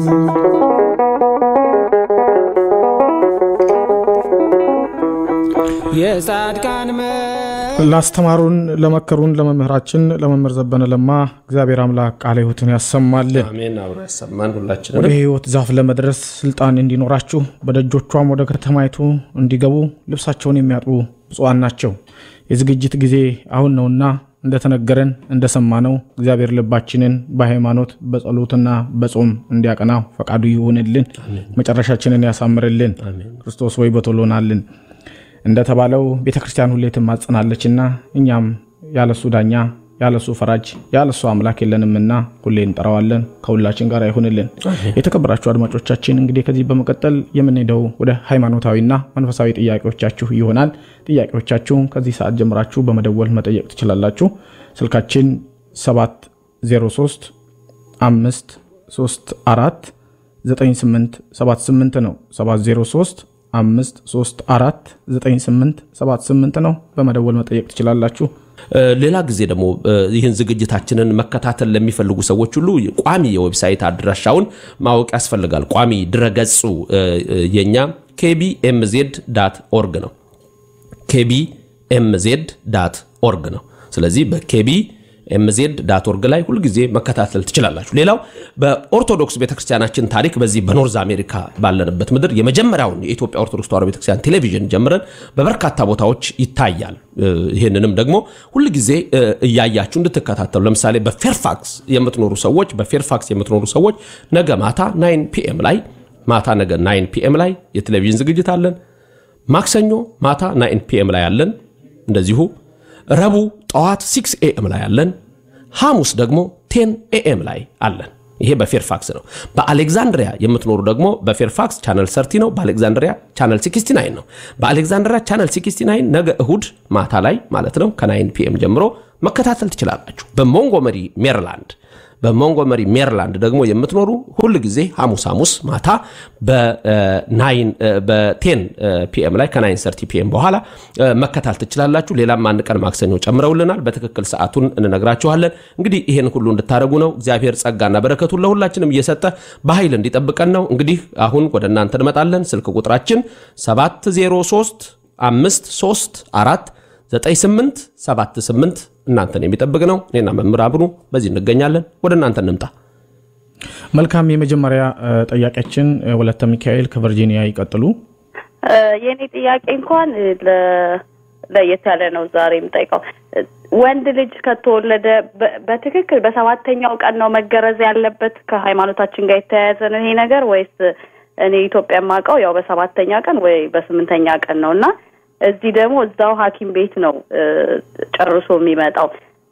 የጻድቃን ላስተማሩን ለመከሩን ለመምህራችን ለመምህር ዘበነ ለማ እግዚአብሔር አምላክ ቃለ ሕይወትን ያሰማልን። አሜን። አብሮ ያሰማን ሁላችንም። ወደ ሕይወት ዛፍ ለመድረስ ስልጣን እንዲኖራችሁ በደጆቿም ወደ ከተማይቱ እንዲገቡ ልብሳቸውን የሚያጥቡ ብፁዓን ናቸው። የዝግጅት ጊዜ አሁን ነውና እንደተነገረን እንደሰማነው እግዚአብሔር ልባችንን በሃይማኖት በጸሎትና በጾም እንዲያቀናው ፈቃዱ ይሁንልን። መጨረሻችንን ያሳምርልን። ክርስቶስ ወይ በቶሎናልን እንደተባለው ቤተ ክርስቲያን ሁሌ ትማጸናለችና እኛም ያለሱ ዳኛ ያለሱ ፈራጅ ያለሱ አምላክ የለንምና ሁሌ እንጠራዋለን። ከሁላችን ጋር ይሁንልን። የተከበራችሁ አድማጮቻችን እንግዲህ ከዚህ በመቀጠል የምንሄደው ወደ ሃይማኖታዊና መንፈሳዊ ጥያቄዎቻችሁ ይሆናል። ጥያቄዎቻችሁን ከዚህ ሰዓት ጀምራችሁ በመደወል መጠየቅ ትችላላችሁ። ስልካችን 703 534 9878 ነው 703 534 9878 ነው በመደወል መጠየቅ ትችላላችሁ እ፣ ሌላ ጊዜ ደግሞ እ፣ ይህን ዝግጅታችንን መከታተል ለሚፈልጉ ሰዎች ሁሉ ቋሚ የዌብሳይት አድራሻውን ማወቅ ያስፈልጋል። ቋሚ ድረገጹ እ፣ እ፣ የኛ ኬቢኤምዜድ ዳት ኦርግ ነው። ኬቢኤምዜድ ዳት ኦርግ ነው። ስለዚህ በኬቢ ኤምዜድ ዳት ኦርግ ላይ ሁልጊዜ መከታተል ትችላላችሁ። ሌላው በኦርቶዶክስ ቤተክርስቲያናችን ታሪክ በዚህ በኖርዝ አሜሪካ ባለንበት ምድር የመጀመሪያውን የኢትዮጵያ ኦርቶዶክስ ተዋሕዶ ቤተክርስቲያን ቴሌቪዥን ጀምረን በበርካታ ቦታዎች ይታያል። እ፣ ይህንንም ደግሞ ሁልጊዜ እ፣ እያያችሁ እንድትከታተሉ ለምሳሌ በፌርፋክስ የምትኖሩ ሰዎች በፌርፋክስ የምትኖሩ ሰዎች ነገ ማታ ናይን ፒኤም ላይ ማታ ነገ ናይን ፒኤም ላይ የቴሌቪዥን ዝግጅት አለን። ማክሰኞ ማታ ናይን ፒኤም ላይ አለን። እንደዚሁ ረቡዕ ጠዋት ሲክስ ኤኤም ላይ አለን። ሐሙስ ደግሞ ቴን ኤኤም ላይ አለን። ይሄ በፌርፋክስ ነው። በአሌክዛንድሪያ የምትኖሩ ደግሞ በፌርፋክስ ቻነል ሰርቲ ነው። በአሌክዛንድሪያ ቻነል 69 ነው። በአሌክዛንድሪያ ቻነል 69 ነገ እሁድ ማታ ላይ ማለት ነው ከናይን ፒኤም ጀምሮ መከታተል ትችላላችሁ። በሞንጎመሪ ሜሪላንድ በሞንጎመሪ ሜሪላንድ ደግሞ የምትኖሩ ሁል ጊዜ ሐሙስ ሐሙስ ማታ በናይን በቴን ፒኤም ላይ ከናይን ሰርቲ ፒኤም በኋላ እ፣ መከታተል ትችላላችሁ። ሌላም አንድ ቀን ማክሰኞ ጨምረውልናል። በትክክል ሰዓቱን እንነግራችኋለን። እንግዲህ ይህን ሁሉ እንድታደርጉ ነው። እግዚአብሔር ጸጋና በረከቱን ለሁላችንም እየሰጠ በኃይል እንዲጠብቀን ነው። እንግዲህ አሁን ወደ እናንተ እንመጣለን። ስልክ ቁጥራችን 703 53 4 9878 እናንተን የሚጠብቅ ነው። እኔና መምህር አብኑ በዚህ እንገኛለን። ወደ እናንተ እንምጣ። መልካም የመጀመሪያ እ፣ ጠያቂያችን እ፣ ወለተ ሚካኤል ከቨርጂኒያ ይቀጥሉ የእኔ ጥያቄ እንኳን ለ- ለየት ያለ ነው። ዛሬ የምጠይቀው ወንድ ልጅ ከተወለደ በ- በትክክል በሰባተኛው ቀን ነው መገረዝ ያለበት? ከሃይማኖታችን ጋር የተያያዘ ነው ይሄ ነገር ወይስ እኔ ኢትዮጵያ የማውቀው ያው በሰባተኛ ቀን ወይ በስምንተኛ ቀን ነው እና እዚህ ደግሞ እዛው ሐኪም ቤት ነው እ፣ ጨርሶ የሚመጣው።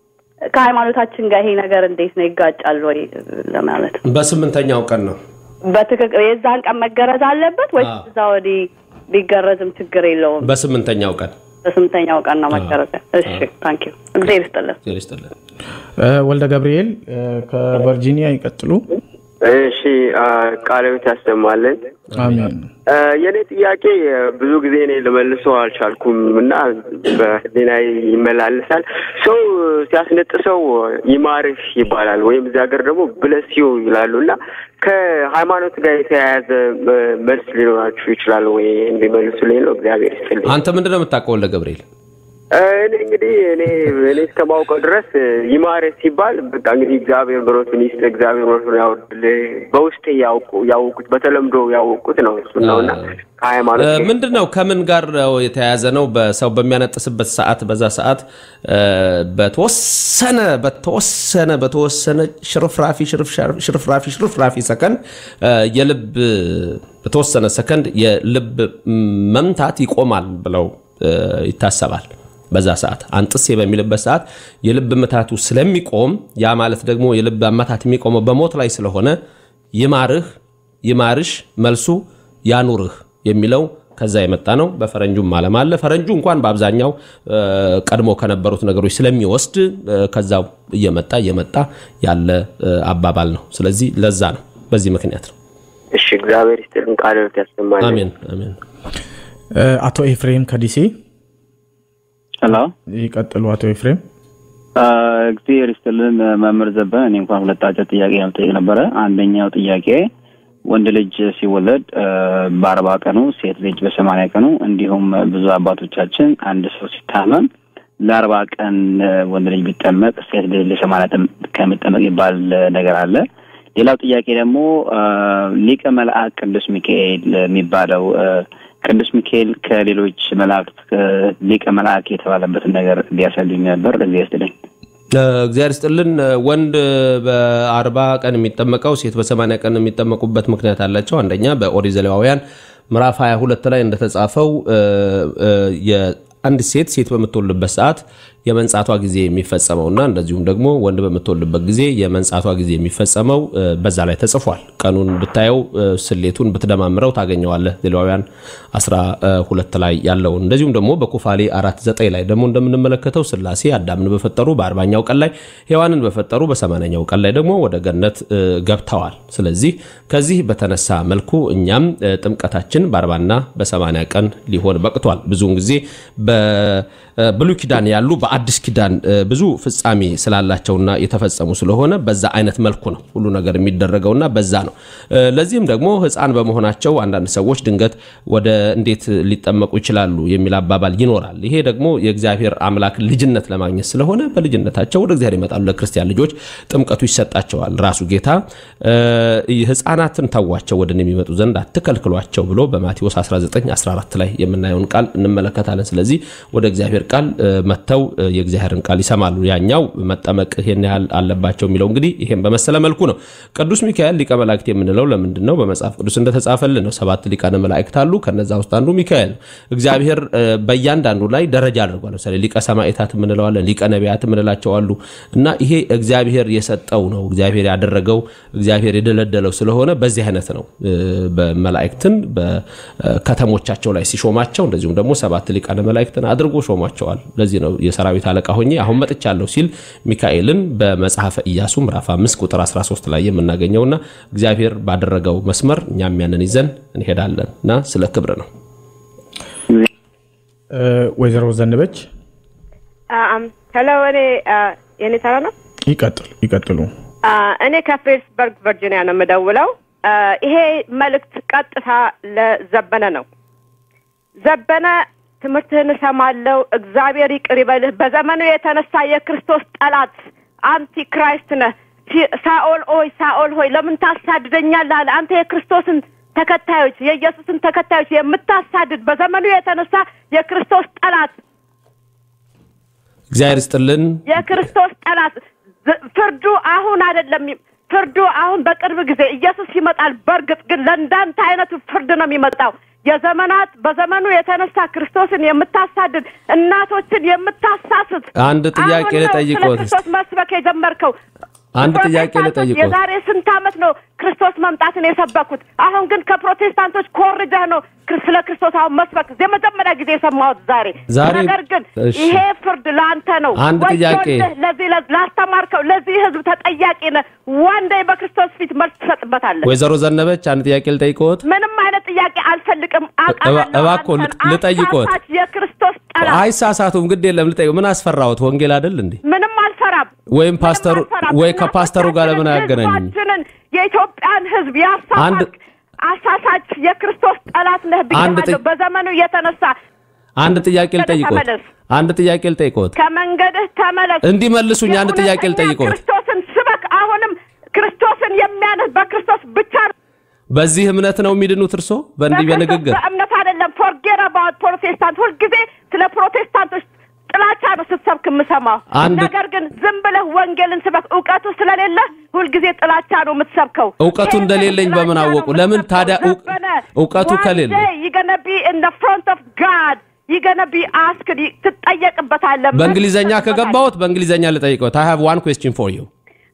ከሃይማኖታችን ጋር ይሄ ነገር እንዴት ነው ይጋጫል ወይ ለማለት ነው። በስምንተኛው ቀን ነው። በትክክል የዛን ቀን መገረዝ አለበት ወይስ አዎ። እዛ ወዲህ ቢገረዝም ችግር የለውም? በስምንተኛው ቀን በስምንተኛው ቀን ነው መገረዝ። እሺ ታንክ ዩ እግዚአብሔር ይስጥልን። እግዚአብሔር ይስጥልን። እ፣ ወልደ ገብርኤል እ፣ ከቨርጂኒያ ይቀጥሉ እሺ አ፣ ቃለ ሕይወት ያሰማልን። አሜን አ፣ የእኔ ጥያቄ አ፣ ብዙ ጊዜ እኔ ልመልሰው አልቻልኩም እና በህሊና ይመላለሳል። ሰው ሲያስነጥሰው ይማርህ ይባላል ወይም እዚህ ሀገር ደግሞ ብለሲው ይላሉ እና ከሃይማኖት ጋር የተያያዘ አ፣ መልስ ሊኖራችሁ ይችላል ወይ? እንዲመልሱልኝ ነው። እግዚአብሔር ይስጥልኝ። አንተ ምንድን ነው የምታውቀው ወልደ ገብርኤል? አ፣ እኔ እንግዲህ እኔ እኔ እስከማውቀው ድረስ ይማርህ ሲባል በቃ እንግዲህ እግዚአብሔር ምሕረቱን ይስጥ፣ እግዚአብሔር ምሕረቱን ያወርድልህ። በውስጤ ያውቁ ያወቁት በተለምዶ ያወቁት ነው እሱ ነው እና ከሃይማኖት እ፣ ጋር ምንድን ነው ከምን ጋር ነው የተያያዘ ነው? በሰው በሚያነጥስበት ሰዓት በዛ ሰዓት እ፣ በተወሰነ በተወሰነ በተወሰነ ሽርፍራፊ ሽርፍ- ሽርፍራፊ ሽርፍራፊ ሰከንድ እ፣ የልብ በተወሰነ ሰከንድ የልብ መምታት ይቆማል ብለው እ፣ ይታሰባል። በዛ ሰዓት አንጥሴ በሚልበት ሰዓት የልብ ምታቱ ስለሚቆም ያ ማለት ደግሞ የልብ አመታት የሚቆመው በሞት ላይ ስለሆነ ይማርህ ይማርሽ መልሱ ያኑርህ የሚለው ከዛ የመጣ ነው። በፈረንጁም ዓለም አለ። ፈረንጁ እንኳን በአብዛኛው እ፣ ቀድሞ ከነበሩት ነገሮች ስለሚወስድ እ፣ ከዛው እየመጣ እየመጣ ያለ እ፣ አባባል ነው። ስለዚህ ለዛ ነው፣ በዚህ ምክንያት ነው። እሺ እግዚአብሔር ይስጥልን፣ ቃለ ሕይወት ያሰማልን። አሜን አሜን። እ፣ አቶ ኤፍሬም ከዲሲ ሄሎ ይቀጥሉ አቶ ኤፍሬም እግዚአብሔር ይስጥልን መምህር ዘበነ። እኔ እንኳን ሁለት አጭር ጥያቄ ለመጠየቅ ነበረ። አንደኛው ጥያቄ ወንድ ልጅ ሲወለድ አ፣ በአርባ ቀኑ ሴት ልጅ በሰማንያ ቀኑ እንዲሁም ብዙ አባቶቻችን አንድ ሰው ሲታመም ለአርባ ቀን አ፣ ወንድ ልጅ ቢጠመቅ ሴት ልጅ ለሰማንያ ቀን ከሚጠመቅ ይባል ነገር አለ። ሌላው ጥያቄ ደግሞ አ፣ ሊቀ መልአክ ቅዱስ ሚካኤል የሚባለው አ፣ ቅዱስ ሚካኤል ከሌሎች መላእክት ከ- ሊቀ መልአክ የተባለበትን ነገር ሊያሳልኝ ነበር። እዚህ ያስጥልኝ። እግዚአብሔር ስጥልን። ወንድ በአርባ ቀን የሚጠመቀው ሴት በሰማንያ ቀን የሚጠመቁበት ምክንያት አላቸው። አንደኛ በኦሪት ዘሌዋውያን ምዕራፍ 22 ላይ እንደተጻፈው እ፣ እ፣ የአንድ ሴት ሴት በምትወልድበት ሰዓት የመንጻቷ ጊዜ የሚፈጸመውና እንደዚሁም ደግሞ ወንድ በምትወልድበት ጊዜ የመንጻቷ ጊዜ የሚፈጸመው እ፣ በዛ ላይ ተጽፏል። ቀኑን ብታየው እ፣ ስሌቱን ብትደማምረው ታገኘዋለህ። ሌዋውያን 12 ላይ ያለውን እንደዚሁም ደግሞ በኩፋሌ 49 ላይ ደግሞ እንደምንመለከተው ስላሴ አዳምን በፈጠሩ በአርባኛው ቀን ላይ ሔዋንን በፈጠሩ በሰማንያኛው ቀን ላይ ደግሞ ወደ ገነት እ፣ ገብተዋል። ስለዚህ ከዚህ በተነሳ መልኩ እኛም እ፣ ጥምቀታችን በአርባና በሰማንያ ቀን ሊሆን በቅቷል። ብዙውን ጊዜ በብሉይ ኪዳን ያሉ በአዲስ ኪዳን እ፣ ብዙ ፍጻሜ ስላላቸውና የተፈጸሙ ስለሆነ በዛ አይነት መልኩ ነው ሁሉ ነገር የሚደረገውና በዛ ነው። እ፣ ለዚህም ደግሞ ሕፃን በመሆናቸው አንዳንድ ሰዎች ድንገት ወደ እንዴት ሊጠመቁ ይችላሉ የሚል አባባል ይኖራል። ይሄ ደግሞ የእግዚአብሔር አምላክ ልጅነት ለማግኘት ስለሆነ በልጅነታቸው ወደ እግዚአብሔር ይመጣሉ። ለክርስቲያን ልጆች ጥምቀቱ ይሰጣቸዋል። ራሱ ጌታ እ፣ ሕፃናትን ተዋቸው ወደ እኔ የሚመጡ ዘንድ አትከልክሏቸው ብሎ በማቴዎስ 19 14 ላይ የምናየውን ቃል እንመለከታለን። ስለዚህ ወደ እግዚአብሔር ቃል እ፣ መጥተው እ፣ የእግዚአብሔርን ቃል ይሰማሉ። ያኛው መጠመቅ ይሄን ያህል አለባቸው የሚለው እንግዲህ ይሄን በመሰለ መልኩ ነው። ቅዱስ ሚካኤል ሊቀ መላእክት የምንለው ለምንድን ነው? በመጽሐፍ ቅዱስ እንደተጻፈልን ነው። ሰባት ሊቃነ መላእክት አሉ። ከነዛ ውስጥ አንዱ ሚካኤል ነው። እግዚአብሔር እ፣ በእያንዳንዱ ላይ ደረጃ አድርጓል። ለምሳሌ ሊቀ ሰማዕታት የምንለዋለን፣ ሊቀ ነቢያት የምንላቸው አሉ እና ይሄ እግዚአብሔር የሰጠው ነው። እግዚአብሔር ያደረገው እግዚአብሔር የደለደለው ስለሆነ በዚህ አይነት ነው እ፣ በመላእክትን በከተሞቻቸው ላይ ሲሾማቸው እንደዚሁም ደግሞ ሰባት ሊቃነ መላእክትን አድርጎ ሾሟቸዋል። ለዚህ ነው የሰራዊት አለቃ ሆኜ አሁን መጥቻለሁ ሲል ሚካኤልን በመጽሐፈ ኢያሱ ምዕራፍ 5 ቁጥር 13 ላይ የምናገኘውና እግዚአብሔር ባደረገው መስመር እኛም ያንን ይዘን እንሄዳለን እና ስለ ክብር ነው። እ፣ ወይዘሮ ዘነበች ሄሎ እኔ አ፣ የኔ ተራ ነው። ይቀጥል ይቀጥሉ። አ፣ እኔ ከፍሬድስበርግ ቨርጂኒያ ነው የምደውለው። አ፣ ይሄ መልእክት ቀጥታ ለዘበነ ነው። ዘበነ ትምህርትህን እሰማለሁ፣ እግዚአብሔር ይቅር ይበልህ። በዘመኑ የተነሳ የክርስቶስ ጠላት አንቲ ክራይስት ነህ። ሲ- ሳኦል ኦይ ሳኦል ሆይ ለምን ታሳድደኛለህ አለ። አንተ የክርስቶስን ተከታዮች የኢየሱስን ተከታዮች የምታሳድድ በዘመኑ የተነሳ የክርስቶስ ጠላት እግዚአብሔር ይስጥልን። የክርስቶስ ጠላት ዝ- ፍርዱ አሁን አይደለም። ፍርዱ አሁን በቅርብ ጊዜ ኢየሱስ ይመጣል። በእርግጥ ግን ለእንዳንተ አይነቱ ፍርድ ነው የሚመጣው። የዘመናት በዘመኑ የተነሳ ክርስቶስን የምታሳድድ እናቶችን የምታሳስት አንድ ጥያቄ አሁን ነው ስለ ልጠይቅዎት እስቲ። ክርስቶስ መስበክ የጀመርከው። አንድ ጥያቄ ፕሮቴስታንቶች ልጠይቅዎት። የዛሬ ስንት ዓመት ነው ክርስቶስ መምጣትን የሰበኩት? አሁን ግን ከፕሮቴስታንቶች ኮርጀህ ነው ክር- ስለ ክርስቶስ አሁን መስበክ የመጀመሪያ ጊዜ የሰማሁት ዛሬ። ዛሬ- ነገር ግን እሺ። ይሄ ፍርድ ለአንተ ነው። አንድ ጥያቄ። ወዮልህ ለዚህ ለ- ላስተማርከው ለዚህ ህዝብ ተጠያቂ ነህ። ዋንዴ በክርስቶስ ፊት መልስ ትሰጥበታለህ። ወይዘሮ ዘነበች አንድ ጥያቄ ልጠይቅዎት። ምንም አይነት ጥያቄ አልፈልግም። እባ- እባክዎ ልጥ- ልጠይቅዎት። አሳሳች የክርስቶስ ጠላት አይሳሳቱም፣ ግድ የለም ልጠይቅ። ምን አስፈራዎት? ወንጌል አይደል እንዴ? ምንም አልፈራም። ወይም ፓስተሩ ምንም አልፈራም። ወይ ከፓስተሩ ጋር ለምን አያገናኙኝ? ህዝባችንን የኢትዮጵያን ህዝብ አንድ- ያሳሳች አሳሳች የክርስቶስ ጠላት ነህ አንድ ብያለሁ። ጥይ- በዘመኑ የተነሳ አንድ ጥያቄ ልጠይቅዎት። ተመለስ። አንድ ጥያቄ ልጠይቅዎት። ከመንገድህ ተመለስ። እንዲመልሱኝ አንድ ጥያቄ የእውነተኛ ልጠይቅዎት። ክርስቶስን ስበክ። አሁንም ክርስቶስን የሚያንህ በክርስቶስ ብቻ ነው። በዚህ እምነት ነው የሚድኑት እርሶ? በእንዲህ በክርስቶስ በንግግር በእምነት አይደለም። ፎርጌት አባውት ፕሮቴስታንት። ሁልጊዜ ስለ ፕሮቴስታንቶች ጥላቻ ነው ስትሰብክ የምሰማው። አንድ- ነገር ግን ዝም ብለህ ወንጌልን ስበክ። እውቀቱ ስለሌለ ሁልጊዜ ጥላቻ ነው የምትሰብከው። እውቀቱ ይሄ እንደሌለኝ ጥላቻ በምን ነው አወቁ? ለምን የምትሰብከው። ታዲያ እው- ዘበነ፣ እውቀቱ one ከሌለ? day you're gonna be in the front of God. You're gonna be asked. ትጠየቅበታለህ። በእንግሊዘኛ መልስ ከገባሁት በእንግሊዘኛ ልጠይቅዎት። I have one question for you።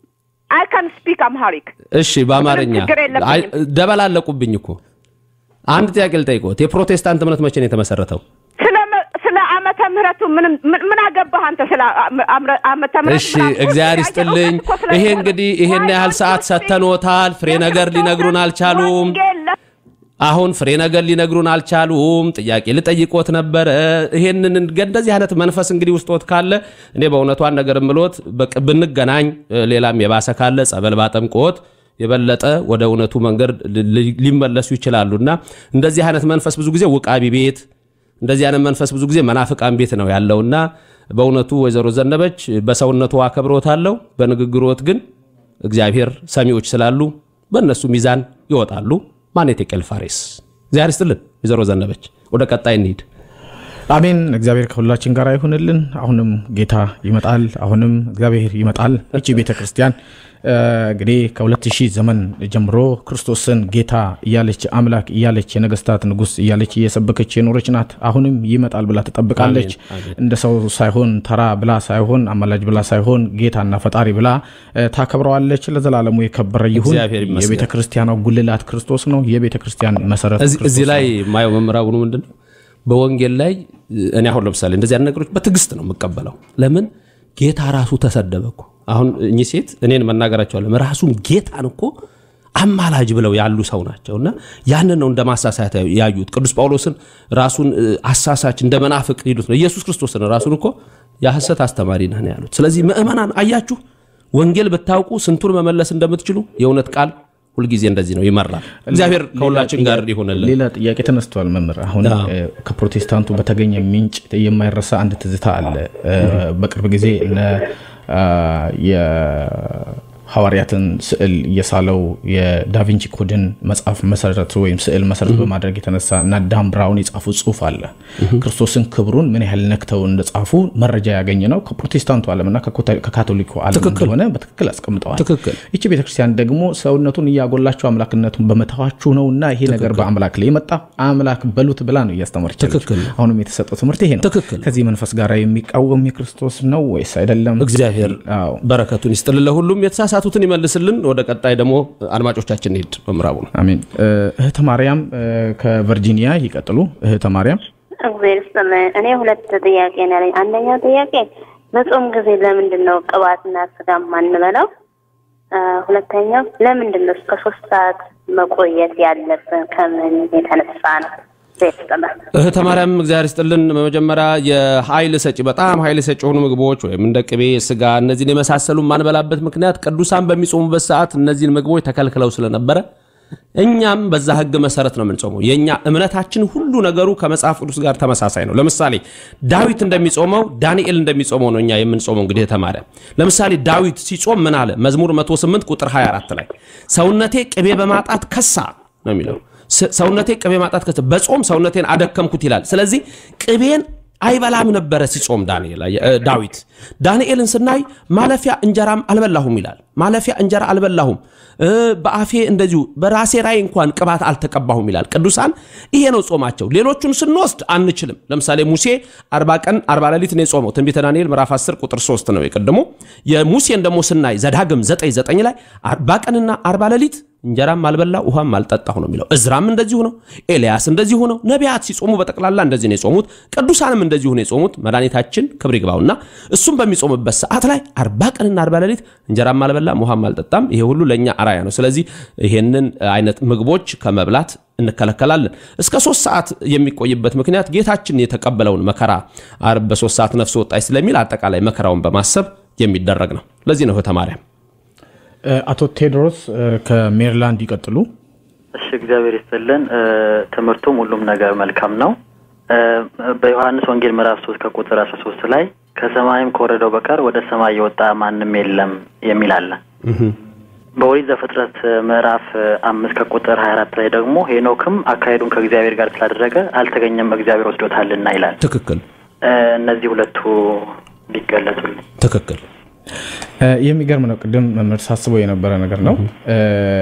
I can speak Amharic. እሺ በአማርኛ ችግር የለብኝም። አይ፣ ደበላለቁብኝ እኮ። አንድ ጥያቄ ልጠይቅዎት። የፕሮቴስታንት እምነት መቼ ነው የተመሰረተው? ስለ ስለ ዓመተ ምህረቱ ምንም ምን ምን አገባህ አንተ? ስለ አመ- አምረ- ዓመተ ምህረቱ እሺ ምናምን? እግዚአብሔር እውቀት ይስጥልኝ። እኮ ስለሌለ ይሄ ነው። እንግዲህ ይሄን Why ያህል don't ሰዓት you speak? ሰተኖታል። ፍሬ ነገር ሊነግሩን አልቻሉም። ወንጌል ለ- አሁን ፍሬ ነገር ሊነግሩን አልቻሉም። ጥያቄ ልጠይቆት ነበረ። ይሄንን እንገ- እንደዚህ አይነት መንፈስ እንግዲህ ውስጦት ካለ እኔ በእውነቱ አንድ ነገር ምሎት በቅ- ብንገናኝ እ፣ ሌላም የባሰ ካለ ጸበል ባጠምቆት የበለጠ ወደ እውነቱ መንገድ ሊ- ሊ- ሊመለሱ ይችላሉና እንደዚህ አይነት መንፈስ ብዙ ጊዜ ውቃቢ ቤት እንደዚህ አይነት መንፈስ ብዙ ጊዜ መናፍቃን ቤት ነው ያለውና በእውነቱ ወይዘሮ ዘነበች በሰውነቱ አከብሮታለሁ፣ በንግግሮት ግን እግዚአብሔር ሰሚዎች ስላሉ በእነሱ ሚዛን ይወጣሉ። ማኔቴ ቄል ፋሬስ እግዚአብሔር ይስጥልን። ወይዘሮ ዘነበች ወደ ቀጣይ እንሂድ። አሜን። እግዚአብሔር ከሁላችን ጋር ይሁንልን። አሁንም ጌታ ይመጣል። አሁንም እግዚአብሔር ይመጣል። እቺ ቤተ ክርስቲያን እ፣ እንግዲህ ከሁለት ሺህ ዘመን ጀምሮ ክርስቶስን ጌታ እያለች አምላክ እያለች የነገስታት ንጉስ እያለች እየሰበከች የኖረች ናት። አሁንም ይመጣል ብላ ትጠብቃለች። እንደ ሰው ሳይሆን ተራ ብላ ሳይሆን አማላጅ ብላ ሳይሆን ጌታና ፈጣሪ ብላ እ፣ ታከብረዋለች። ለዘላለሙ የከበረ ይሁን። እግዚአብሔር ይመስገን። የቤተ ክርስቲያኗ ጉልላት ክርስቶስ ነው። የቤተ ክርስቲያን መሰረት እዚህ- እዚህ ክርስቶስ ላይ ነው። ማየው መምራቡኑ ምንድን ነው በወንጌል ላይ እኔ አሁን ለምሳሌ እንደዚህ አይነት ነገሮች በትዕግስት ነው የምቀበለው ለምን ጌታ ራሱ ተሰደበ እኮ አሁን እኚህ ሴት እኔን መናገራቸዋለም ራሱን ጌታን እኮ አማላጅ ብለው ያሉ ሰው ናቸው እና ያንን ነው እንደ ማሳሳት ያዩት ቅዱስ ጳውሎስን ራሱን እ፣ አሳሳች እንደ መናፍቅ ይሉት ነው ኢየሱስ ክርስቶስን ራሱን እኮ የሐሰት አስተማሪ ነህ ነው ያሉት ስለዚህ ምእመናን አያችሁ ወንጌል ብታውቁ ስንቱን መመለስ እንደምትችሉ የእውነት ቃል ሁልጊዜ እንደዚህ ነው ይመራል እግዚአብሔር ከሁላችን ጋር ይሆንልን ሌላ ጥያቄ ተነስቷል መምህር። አሁን አዎ። እ፣ ከፕሮቴስታንቱ በተገኘ ምንጭ የማይረሳ አንድ ትዝታ አለ። እ፣ በቅርብ ጊዜ እነ አ፣ የሐዋርያትን ስዕል የሳለው የዳቪንቺ ኮድን መጽሐፍ መሰረት ወይም ስዕል መሰረት በማድረግ የተነሳ እና ዳን ብራውን የጻፉ ጽሁፍ አለ። ክርስቶስን ክብሩን ምን ያህል ነክተው እንደጻፉ መረጃ ያገኘ ነው ከፕሮቴስታንቱ ዓለምና ከኮተ- ከካቶሊኩ ዓለም ትክክል። እንደሆነ በትክክል አስቀምጠዋል። ትክክል ይቺ ቤተክርስቲያን ደግሞ ሰውነቱን እያጎላቸው አምላክነቱን በመተዋችሁ ነው እና ይሄ ነገር በአምላክ ላይ የመጣ አምላክ በሉት ብላ ነው እያስተማረች ያለችው። ትክክል ነው። አሁንም የተሰጠው ትምህርት ይሄ ነው። ትክክል። ከዚህ መንፈስ ጋር የሚቃወም የክርስቶስ ነው ወይስ አይደለም? እግዚአብሔር አዎ። በረከቱን ይስጥልን ለሁሉም የተሳሳቱትን ይመልስልን ወደ ቀጣይ ደግሞ አድማጮቻችን ሄድ በምዕራቡ ነው አሜን። እ፣ እህተ ማርያም እ፣ ከቨርጂኒያ ይቀጥሉ። እህተ ማርያም እግዚአብሔር ይስጥልኝ። እኔ ሁለት ጥያቄ ነው ያለኝ። አንደኛው ጥያቄ በጾም ጊዜ ለምንድን ነው ቅባትና ስጋ ማንበላው? አ፣ ሁለተኛው ለምንድን ነው እስከ ሶስት ሰዓት መቆየት ያለብን? ከምን የተነሳ ነው? እግዚአብሔር ይስጥልኝ። እህተ ማርያም እግዚአብሔር ይስጥልን በመጀመሪያ የኃይል ሰጪ በጣም ኃይል ሰጪ የሆኑ ምግቦች ወይም እንደ ቅቤ ስጋ እነዚህን የመሳሰሉ ማንበላበት ምክንያት ቅዱሳን በሚጾሙበት ሰዓት እነዚህን ምግቦች ተከልክለው ስለነበረ እኛም በዛ ህግ መሰረት ነው የምንጾመው የእኛ እምነታችን ሁሉ ነገሩ ከመጽሐፍ ቅዱስ ጋር ተመሳሳይ ነው ለምሳሌ ዳዊት እንደሚጾመው ዳንኤል እንደሚጾመው ነው እኛ የምንጾመው እንግዲህ እህተ ማርያም ለምሳሌ ዳዊት ሲጾም ምን አለ መዝሙር 108 ቁጥር 24 ላይ ሰውነቴ ቅቤ በማጣት ከሳ ነው የሚለው ስ- ሰውነቴ ቅቤ ማጣት ከሳ በጾም ሰውነቴን አደከምኩት ይላል ስለዚህ ቅቤን አይበላም ነበረ ሲጾም ዳንኤል እ፣ ዳዊት ዳንኤልን ስናይ ማለፊያ እንጀራም አልበላሁም ይላል ማለፊያ እንጀራ አልበላሁም እ፣ በአፌ እንደዚሁ በራሴ ላይ እንኳን ቅባት አልተቀባሁም ይላል ቅዱሳን ይሄ ነው ጾማቸው ሌሎቹን ስንወስድ አንችልም ለምሳሌ ሙሴ አርባ ቀን አርባ ሌሊት ነው የጾመው ትንቢተ ዳንኤል ምዕራፍ 10 ቁጥር 3 ነው የቀድሞ የሙሴን ደግሞ ስናይ ዘዳግም 9 9 ላይ አርባ ቀንና አርባ ሌሊት እንጀራም አልበላ ውሃም አልጠጣሁ ነው የሚለው እዝራም እንደዚሁ ነው ኤልያስ እንደዚሁ ነው ነቢያት ሲጾሙ በጠቅላላ እንደዚህ ነው የጾሙት ቅዱሳንም እንደዚሁ ነው የጾሙት መድኃኒታችን ክብር ይግባውና እሱም በሚጾምበት ሰዓት ላይ አርባ ቀንና አርባ ሌሊት እንጀራም አልበላም ውሃም አልጠጣም ይሄ ሁሉ ለእኛ አራያ ነው ስለዚህ ይሄንን አይነት ምግቦች ከመብላት እንከለከላለን እስከ ሶስት ሰዓት የሚቆይበት ምክንያት ጌታችን የተቀበለውን መከራ አርብ በሶስት ሰዓት ነፍስ ወጣች ስለሚል አጠቃላይ መከራውን በማሰብ የሚደረግ ነው ለዚህ ነው እህተ ማርያም እ፣ አቶ ቴዎድሮስ እ፣ ከሜሪላንድ ይቀጥሉ። እሺ እግዚአብሔር ይስጥልን። እ፣ ትምህርቱም ሁሉም ነገር መልካም ነው። እ፣ በዮሐንስ ወንጌል ምዕራፍ ሶስት ከቁጥር አስራ ሶስት ላይ ከሰማይም ከወረደው በቀር ወደ ሰማይ የወጣ ማንም የለም የሚል አለ። በኦሪት ዘፍጥረት ምዕራፍ አምስት ከቁጥር ሀያ አራት ላይ ደግሞ ሄኖክም አካሄዱን ከእግዚአብሔር ጋር ስላደረገ አልተገኘም እግዚአብሔር ወስዶታልና ይላል። ትክክል እ፣ እነዚህ ሁለቱ ቢገለጹልኝ። ትክክል እ፣ የሚገርም ነው። ቅድም መምህር ሳስበው የነበረ ነገር ነው። እ፣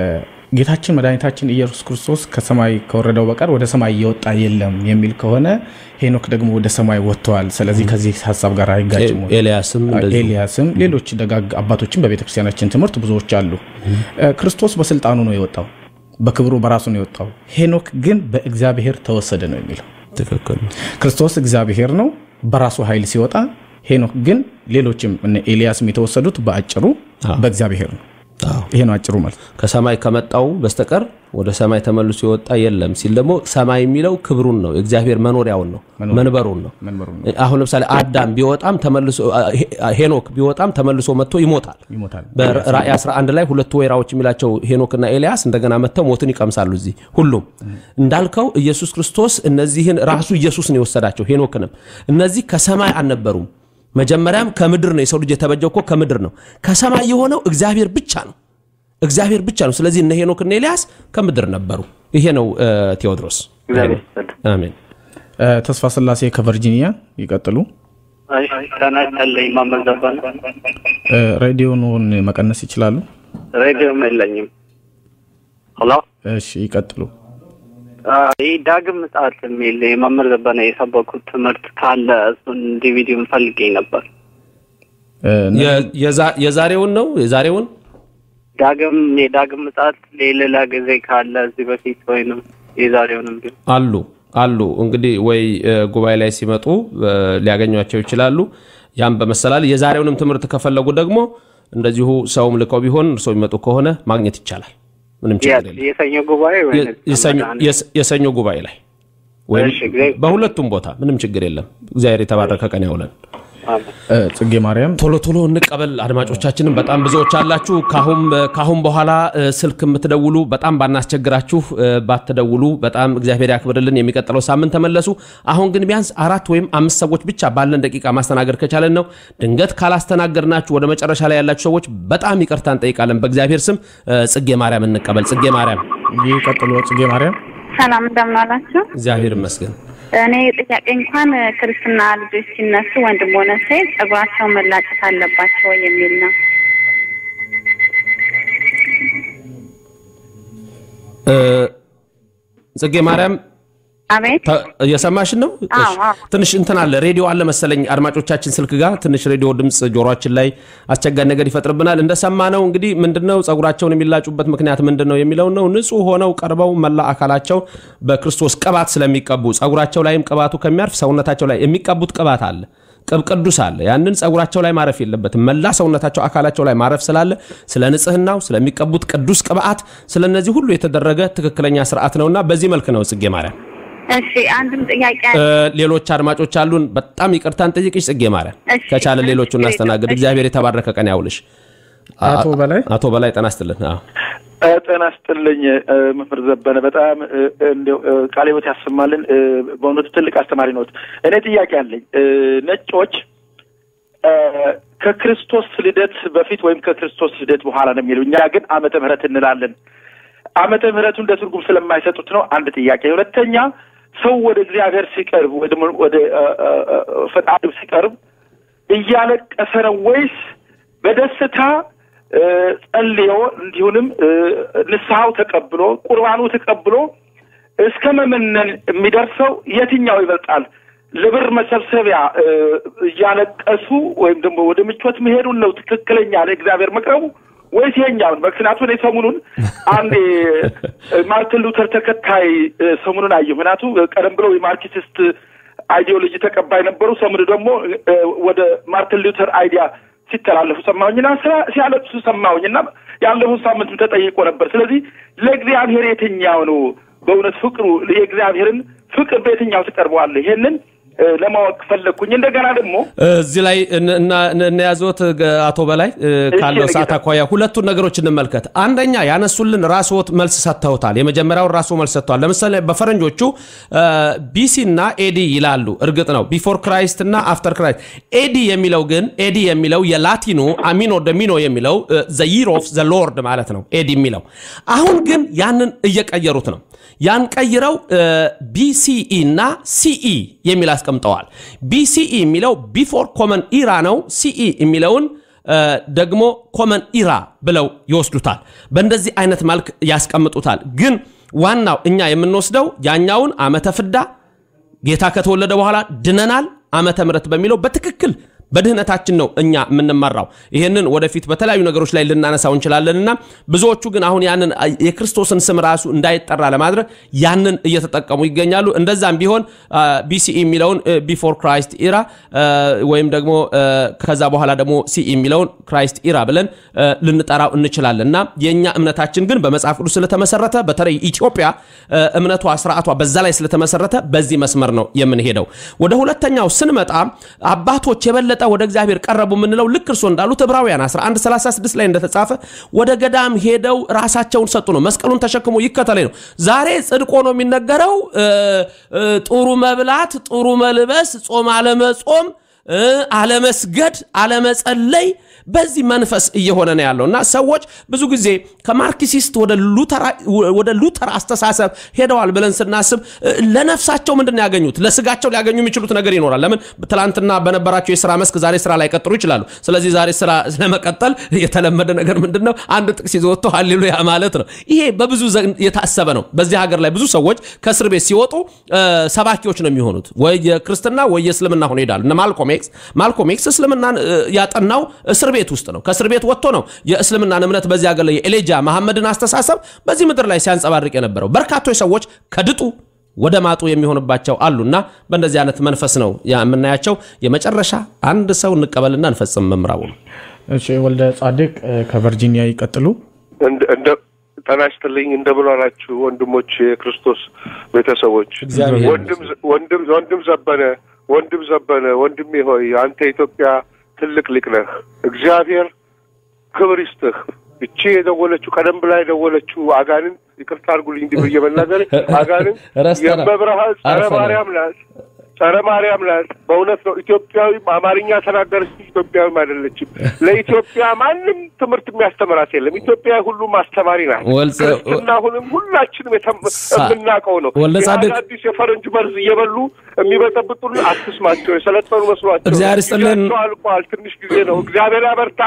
ጌታችን መድኃኒታችን ኢየሱስ ክርስቶስ ከሰማይ ከወረደው በቀር ወደ ሰማይ እየወጣ የለም የሚል ከሆነ ሄኖክ ደግሞ ወደ ሰማይ ወጥተዋል። ስለዚህ ከዚህ ሀሳብ ጋር አይጋጭም ወይ? ኤልያስም እንደዚሁ ኤልያስም ሌሎች ደጋግ አባቶችን በቤተክርስቲያናችን ትምህርት ብዙዎች አሉ። እ፣ ክርስቶስ በስልጣኑ ነው የወጣው፣ በክብሩ በራሱ ነው የወጣው። ሄኖክ ግን በእግዚአብሔር ተወሰደ ነው የሚለው። ትክክል ክርስቶስ እግዚአብሔር ነው በራሱ ኃይል ሲወጣ፣ ሄኖክ ግን ሌሎችም እነ ኤልያስም የተወሰዱት በአጭሩ በእግዚአብሔር ነው። አዎ ይሄ ነው አጭሩ ማለት። ከሰማይ ከመጣው በስተቀር ወደ ሰማይ ተመልሶ የወጣ የለም ሲል ደግሞ ሰማይ የሚለው ክብሩን ነው የእግዚአብሔር መኖሪያውን ነው መንበሩን ነው መንበሩ ነው አሁን ለምሳሌ አዳም ቢወጣም ተመልሶ ሄኖክ ቢወጣም ተመልሶ መጥቶ ይሞታል ይሞታል። በራእይ 11 ላይ ሁለቱ ወይራዎች የሚላቸው ሄኖክና ኤልያስ እንደገና መጥተው ሞትን ይቀምሳሉ እዚህ ሁሉም እንዳልከው ኢየሱስ ክርስቶስ እነዚህን ራሱ ኢየሱስ ነው የወሰዳቸው ሄኖክንም እነዚህ ከሰማይ አልነበሩም መጀመሪያም ከምድር ነው የሰው ልጅ የተበጀው እኮ ከምድር ነው ከሰማይ የሆነው እግዚአብሔር ብቻ ነው እግዚአብሔር ብቻ ነው ስለዚህ እነ ሄኖክና ኤልያስ ከምድር ነበሩ ይሄ ነው እ፣ ቴዎድሮስ እግዚአብሔር ይስጥልን። አሜን እ፣ ተስፋ ስላሴ ከቨርጂኒያ ይቀጥሉ። ጤና ይስጥልኝ መምህር ዘበነ። እ፣ ሬዲዮኑን መቀነስ ይችላሉ? ሬዲዮም የለኝም። ሄሎ እሺ ይቀጥሉ። ይህ ዳግም ምጽአት የሚል የመምህር ዘበነ የሰበኩት ትምህርት ካለ እሱን ዲቪዲውን ፈልጌ ነበር። የ- የዛ- የዛሬውን ነው የዛሬውን ዳግም የዳግም ምጽአት የሌላ ጊዜ ካለ እዚህ በፊት ወይንም የዛሬውንም ቢሆን አሉ አሉ እንግዲህ ወይ እ፣ ጉባኤ ላይ ሲመጡ እ፣ ሊያገኟቸው ይችላሉ። ያም በመሰላል የዛሬውንም ትምህርት ከፈለጉ ደግሞ እንደዚሁ ሰውም ልከው ቢሆን እርስዎ የሚመጡ ከሆነ ማግኘት ይቻላል። ምንም ችግር የት? የለም። የሰኞ ጉባኤ ወይ የ- የሰኞ- የስ- የሰኞ ጉባኤ ላይ ወይም እሺ፣ እግዚአብሔር- በሁለቱም ቦታ ምንም ችግር የለም። እግዚአብሔር የተባረከ ቀን ያውለን። እ፣ ጽጌ ማርያም ቶሎ ቶሎ እንቀበል። አድማጮቻችንም በጣም ብዙዎች አላችሁ። ካሁን ካሁን በኋላ እ፣ ስልክ የምትደውሉ በጣም ባናስቸግራችሁ እ፣ ባትደውሉ በጣም እግዚአብሔር ያክብርልን። የሚቀጥለው ሳምንት ተመለሱ። አሁን ግን ቢያንስ አራት ወይም አምስት ሰዎች ብቻ ባለን ደቂቃ ማስተናገድ ከቻለን ነው። ድንገት ካላስተናገድናችሁ ወደ መጨረሻ ላይ ያላችሁ ሰዎች በጣም ይቅርታ እንጠይቃለን። በእግዚአብሔር ስም እ፣ ጽጌ ማርያም እንቀበል። ጽጌ ማርያም ይቀጥሉ። ጽጌ ማርያም ሰላም እንደምን ዋላችሁ? እግዚአብሔር ይመስገን። እኔ ጥያቄ እንኳን ክርስትና ልጆች ሲነሱ ወንድም ሆነ ሴት ጸጉራቸው መላጨት አለባቸው የሚል ነው። እ፣ ጽጌ ማርያም አቤት ተ- እየሰማሽን ነው? አዎ፣ እሺ። አዎ። ትንሽ እንትን አለ ሬዲዮ አለ መሰለኝ አድማጮቻችን ስልክ ጋር ትንሽ ሬዲዮ ድምፅ ጆሮችን ላይ አስቸጋሪ ነገር ይፈጥርብናል። እንደሰማነው እንግዲህ ምንድነው ጸጉራቸውን የሚላጩበት ምክንያት ምንድን ነው የሚለው ነው። ንጹህ ሆነው ቀርበው መላ አካላቸው በክርስቶስ ቅባት ስለሚቀቡ ጸጉራቸው ላይም ቅባቱ ከሚያርፍ ሰውነታቸው ላይ የሚቀቡት ቅባት አለ ቅብ ቅዱስ አለ። ያንን ጸጉራቸው ላይ ማረፍ የለበትም። መላ ሰውነታቸው አካላቸው ላይ ማረፍ ስላለ ስለ ንጽህናው ስለሚቀቡት ቅዱስ ቅባት ስለነዚህ ሁሉ የተደረገ ትክክለኛ ስርዓት ነውና በዚህ መልክ ነው ጽጌ ማርያም እሺ አንድም ጥያቄ እ፣ ሌሎች አድማጮች አሉን። በጣም ይቅርታን ጠይቅሽ ጽጌ ማርያም። እሺ፣ ከቻለ ሌሎቹ ችግር እናስተናግድ። የለም። እግዚአብሔር የተባረከ ቀን ያውልሽ። አቶ በላይ አቶ በላይ ጤና ይስጥልን። አዎ ጤና ይስጥልኝ እ፣ መምህር ዘበነ በጣም እ፣ እንደው እ፣ ቃለ ሕይወት ያሰማልን። እ፣ በእውነቱ ትልቅ አስተማሪ ነዎት። እኔ ጥያቄ አለኝ። እ፣ ነጮች እ፣ ከክርስቶስ ልደት በፊት ወይም ከክርስቶስ ልደት በኋላ ነው የሚሉ፣ እኛ ግን ዓመተ ምሕረት እንላለን። ዓመተ ምሕረቱ እንደ ትርጉም ስለማይሰጡት ነው። አንድ ጥያቄ። ሁለተኛ ሰው ወደ እግዚአብሔር ሲቀርብ ወይ ደግሞ ወደ እ፣ እ፣ እ፣ ፈጣሪው ሲቀርብ እያለቀሰ ነው ወይስ በደስታ እ፣ ጸልዮ እንዲሁንም እ፣ ንስሐው ተቀብሎ ቁርባኑ ተቀብሎ እስከ መመነን የሚደርሰው የትኛው ይበልጣል? ለብር መሰብሰቢያ እ፣ እያለቀሱ ወይም ደግሞ ወደ ምቾት መሄዱን ነው ትክክለኛ ለእግዚአብሔር መቅረቡ ወይስ ይሄኛውን? ምክንያቱ እኔ ሰሞኑን አንድ እ፣ ማርቲን ሉተር ተከታይ እ፣ ሰሞኑን አየሁ። ምክንያቱ ቀደም ብለው የማርክሲስት አይዲዮሎጂ ተቀባይ ነበሩ። ሰሞኑ ደግሞ እ፣ ወደ ማርቲን ሉተር አይዲያ ሲተላለፉ ሰማሁኝና ስራ ሲያለቅሱ ሰማሁኝና ያለፉት ሳምንትም ተጠይቆ ነበር። ስለዚህ ለእግዚአብሔር የትኛው ነው በእውነት ፍቅሩ የእግዚአብሔርን ፍቅር በየትኛው ትቀርበዋለህ? ይሄንን እ፣ ለማወቅ ፈለግኩኝ። እንደገና ደግሞ እዚህ ላይ እን- እና- እን- እንያዘዎት ገ- አቶ በላይ እ፣ ካለው እሺ፣ ሰዓት አኳያ ሁለቱን ነገሮች እንመልከት። አንደኛ ያነሱልን ራስዎት መልስ ሰጥተውታል። የመጀመሪያውን ራስዎ መልስ ሰጥተዋል። ለምሳሌ በፈረንጆቹ ቢሲ እና ኤዲ ይላሉ። እርግጥ ነው ቢፎር ክራይስት እና አፍተር ክራይስት። ኤዲ የሚለው ግን ኤዲ የሚለው የላቲኑ አሚኖ ደሚኖ የሚለው ዘ ይር ኦፍ ዘ ሎርድ ማለት ነው። ኤዲ የሚለው አሁን ግን ያንን እየቀየሩት ነው። ያን ቀይረው ቢሲኢ እና ሲኢ የሚል አስቀምጠዋል። ቢሲኢ የሚለው ቢፎር ኮመን ኢራ ነው። ሲኢ የሚለውን እ፣ ደግሞ ኮመን ኢራ ብለው ይወስዱታል። በእንደዚህ አይነት መልክ ያስቀምጡታል። ግን ዋናው እኛ የምንወስደው ያኛውን ዓመተ ፍዳ ጌታ ከተወለደ በኋላ ድነናል ዓመተ ምሕረት በሚለው በትክክል በድህነታችን ነው እኛ የምንመራው። ይህንን ወደፊት በተለያዩ ነገሮች ላይ ልናነሳው እንችላለንና ብዙዎቹ ግን አሁን ያንን የክርስቶስን ስም ራሱ እንዳይጠራ ለማድረግ ያንን እየተጠቀሙ ይገኛሉ። እንደዛም ቢሆን ቢሲኢ የሚለውን ቢፎር ክራይስት ኢራ ወይም ደግሞ አ፣ ከዛ በኋላ ደግሞ ሲኢ የሚለውን ክራይስት ኢራ ብለን አ፣ ልንጠራው እንችላለን እና የእኛ እምነታችን ግን በመጽሐፍ ቅዱስ ስለተመሰረተ በተለይ ኢትዮጵያ አ፣ እምነቷ ስርዓቷ በዛ ላይ ስለተመሰረተ በዚህ መስመር ነው የምንሄደው። ወደ ሁለተኛው ስንመጣ አባቶች የበለጠ ወደ እግዚአብሔር ቀረቡ የምንለው ልክ እርሶ እንዳሉት ዕብራውያን 1136 ላይ እንደተጻፈ ወደ ገዳም ሄደው ራሳቸውን ሰጡ ነው። መስቀሉን ተሸክሞ ይከተለኝ ነው። ዛሬ ጽድቆ ነው የሚነገረው። እ፣ እ፣ ጥሩ መብላት፣ ጥሩ መልበስ፣ ጾም አለመጾም እ፣ አለመስገድ፣ አለመጸለይ በዚህ መንፈስ እየሆነ ነው ያለው እና ሰዎች ብዙ ጊዜ ከማርክሲስት ወደ ሉተራ- ወደ ሉተር አስተሳሰብ ሄደዋል ብለን ስናስብ እ፣ ለነፍሳቸው ምንድን ነው ያገኙት? ለስጋቸው ሊያገኙ የሚችሉት ነገር ይኖራል። ለምን ትላንትና በነበራቸው የስራ መስክ ዛሬ ስራ ላይ ቀጥሩ ይችላሉ። ስለዚህ ዛሬ ስራ ለመቀጠል የተለመደ ነገር ምንድን ነው? አንድ ጥቅስ ይዞ ወጥቶ ሃሌሉያ ማለት ነው። ይሄ በብዙ ዘንድ የታሰበ ነው። በዚህ ሀገር ላይ ብዙ ሰዎች ከእስር ቤት ሲወጡ እ፣ ሰባኪዎች ነው የሚሆኑት። ወይ የክርስትና ወይ የእስልምና ሆኖ ይሄዳሉ። እነ ማልኮም ኤክስ ማልኮም ኤክስ እስልምናን እ፣ ያጠናው እስር ቤት ውስጥ ነው። ከእስር ቤት ወጥቶ ነው የእስልምናን እምነት በዚህ ሀገር ላይ የኤሌጃ መሐመድን አስተሳሰብ በዚህ ምድር ላይ ሲያንጸባርቅ የነበረው በርካቶች ሰዎች ከድጡ ወደ ማጡ የሚሆንባቸው አሉና በእንደዚህ አይነት መንፈስ ነው ያ የምናያቸው። የመጨረሻ አንድ ሰው እንቀበልና እንፈጽም። መምራቡ ነው። እሺ ወልደ ጻድቅ እ፣ ከቨርጂኒያ ይቀጥሉ። እንደ እንደ ጤና ይስጥልኝ እንደምን ዋላችሁ ወንድሞች የክርስቶስ ቤተሰቦች እግዚአብሔር ወንድም ወንድም ወንድም ዘበነ ወንድም ዘበነ ወንድሜ ሆይ አንተ የኢትዮጵያ ትልቅ ሊቅ ነህ እግዚአብሔር ክብር ይስጥህ እቺ የደወለችው ቀደም ብላ የደወለችው አጋንን ይቅርታ አድርጉልኝ እንዲህ ብዬ መናገር አጋንን ረስተናል። የመብርሃን ጸረ አርፈናል። ማርያም ናት ጸረ ማርያም ናት በእውነት ነው ኢትዮጵያዊም አማርኛ ተናገረች እንጂ ኢትዮጵያዊም አይደለችም ለኢትዮጵያ ማንም ትምህርት የሚያስተምራት የለም ኢትዮጵያ ሁሉም አስተማሪ ናት ወልጸ- ክርስትና አሁንም ሁላችንም የተ- ሳ- የምናውቀው ነው ወልደ ጻድቅ- ይህ አዳዲስ የፈረንጅ መርዝ እየበሉ የሚበጠብጡን አትስማቸው የሰለጠኑ መስሏቸው እግዚአብሔር ይስጥልን። ጊዜያቸው አልቋል ትንሽ ጊዜ ነው እግዚአብሔር ያበርታ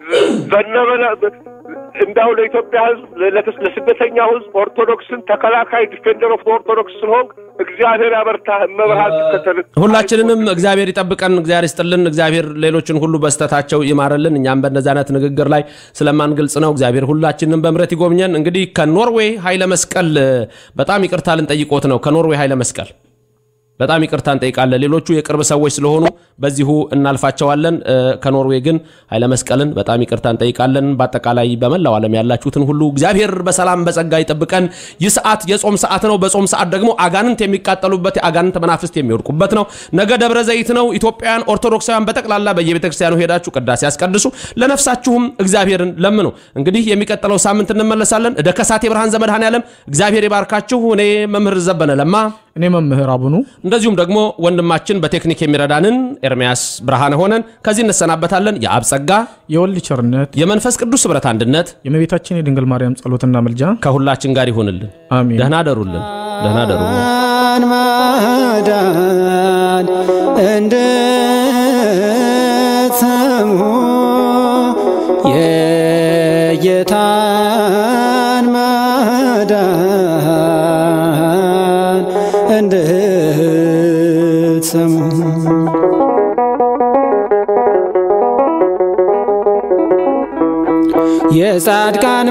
ዘነበ እንዳው ለኢትዮጵያ ሕዝብ ለተስ- ለስደተኛው ሕዝብ ኦርቶዶክስን ተከላካይ ዲፌንደር ኦፍ ኦርቶዶክስ ስለሆንክ እግዚአብሔር ያበርታ መብርሃን ትከተል ሁላችንንም እግዚአብሔር ይጠብቀን፣ እግዚአብሔር ይስጥልን፣ እግዚአብሔር ሌሎችን ሁሉ በስተታቸው ይማርልን። እኛም በእነዚህ አይነት ንግግር ላይ ስለማንገልጽ ነው። እግዚአብሔር ሁላችንም በምረት ይጎብኘን። እንግዲህ ከኖርዌይ ኃይለ መስቀል እ፣ በጣም ይቅርታ ልንጠይቆት ነው። ከኖርዌይ ኃይለ መስቀል በጣም ይቅርታ እንጠይቃለን። ሌሎቹ የቅርብ ሰዎች ስለሆኑ በዚሁ እናልፋቸዋለን። እ፣ ከኖርዌይ ግን ኃይለ መስቀልን በጣም ይቅርታ እንጠይቃለን። በአጠቃላይ በመላው ዓለም ያላችሁትን ሁሉ እግዚአብሔር በሰላም በጸጋ ይጠብቀን። ይህ ሰዓት የጾም ሰዓት ነው። በጾም ሰዓት ደግሞ አጋንንት የሚቃጠሉበት የአጋንንት መናፍስት የሚወድቁበት ነው። ነገ ደብረ ዘይት ነው። ኢትዮጵያውያን ኦርቶዶክሳውያን በጠቅላላ በየቤተ ክርስቲያኑ ሄዳችሁ ቅዳሴ ያስቀድሱ፣ ለነፍሳችሁም እግዚአብሔርን ለምኑ። እንግዲህ የሚቀጥለው ሳምንት እንመለሳለን። እደ ከሳቴ ብርሃን ዘመድኃኔዓለም እግዚአብሔር ይባርካችሁ። እኔ መምህር ዘበነ ለማ እኔ መምህር አቡኑ እንደዚሁም ደግሞ ወንድማችን በቴክኒክ የሚረዳንን ኤርሚያስ ብርሃነ ሆነን ከዚህ እንሰናበታለን። የአብ ጸጋ የወልድ ቸርነት የመንፈስ ቅዱስ ኅብረት አንድነት የእመቤታችን የድንግል ማርያም ጸሎትና መልጃ ከሁላችን ጋር ይሁንልን። አሜን። ደህና ደሩልን። ደህና ደሩልን። ማዳን እንድትሰሙ የጌታን ማዳን እንድትሰሙ የጻድቃን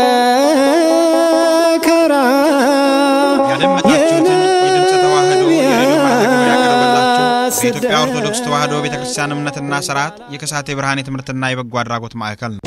መከራ ያደመጣችሁትን የድምፀ ተዋህዶ የሬዲዮ ማዘጋጃ ያቀረበላችሁ በኢትዮጵያ ኦርቶዶክስ ተዋህዶ ቤተ ክርስቲያን እምነትና ስርዓት የከሳቴ ብርሃን የትምህርትና የበጎ አድራጎት ማዕከል ነው።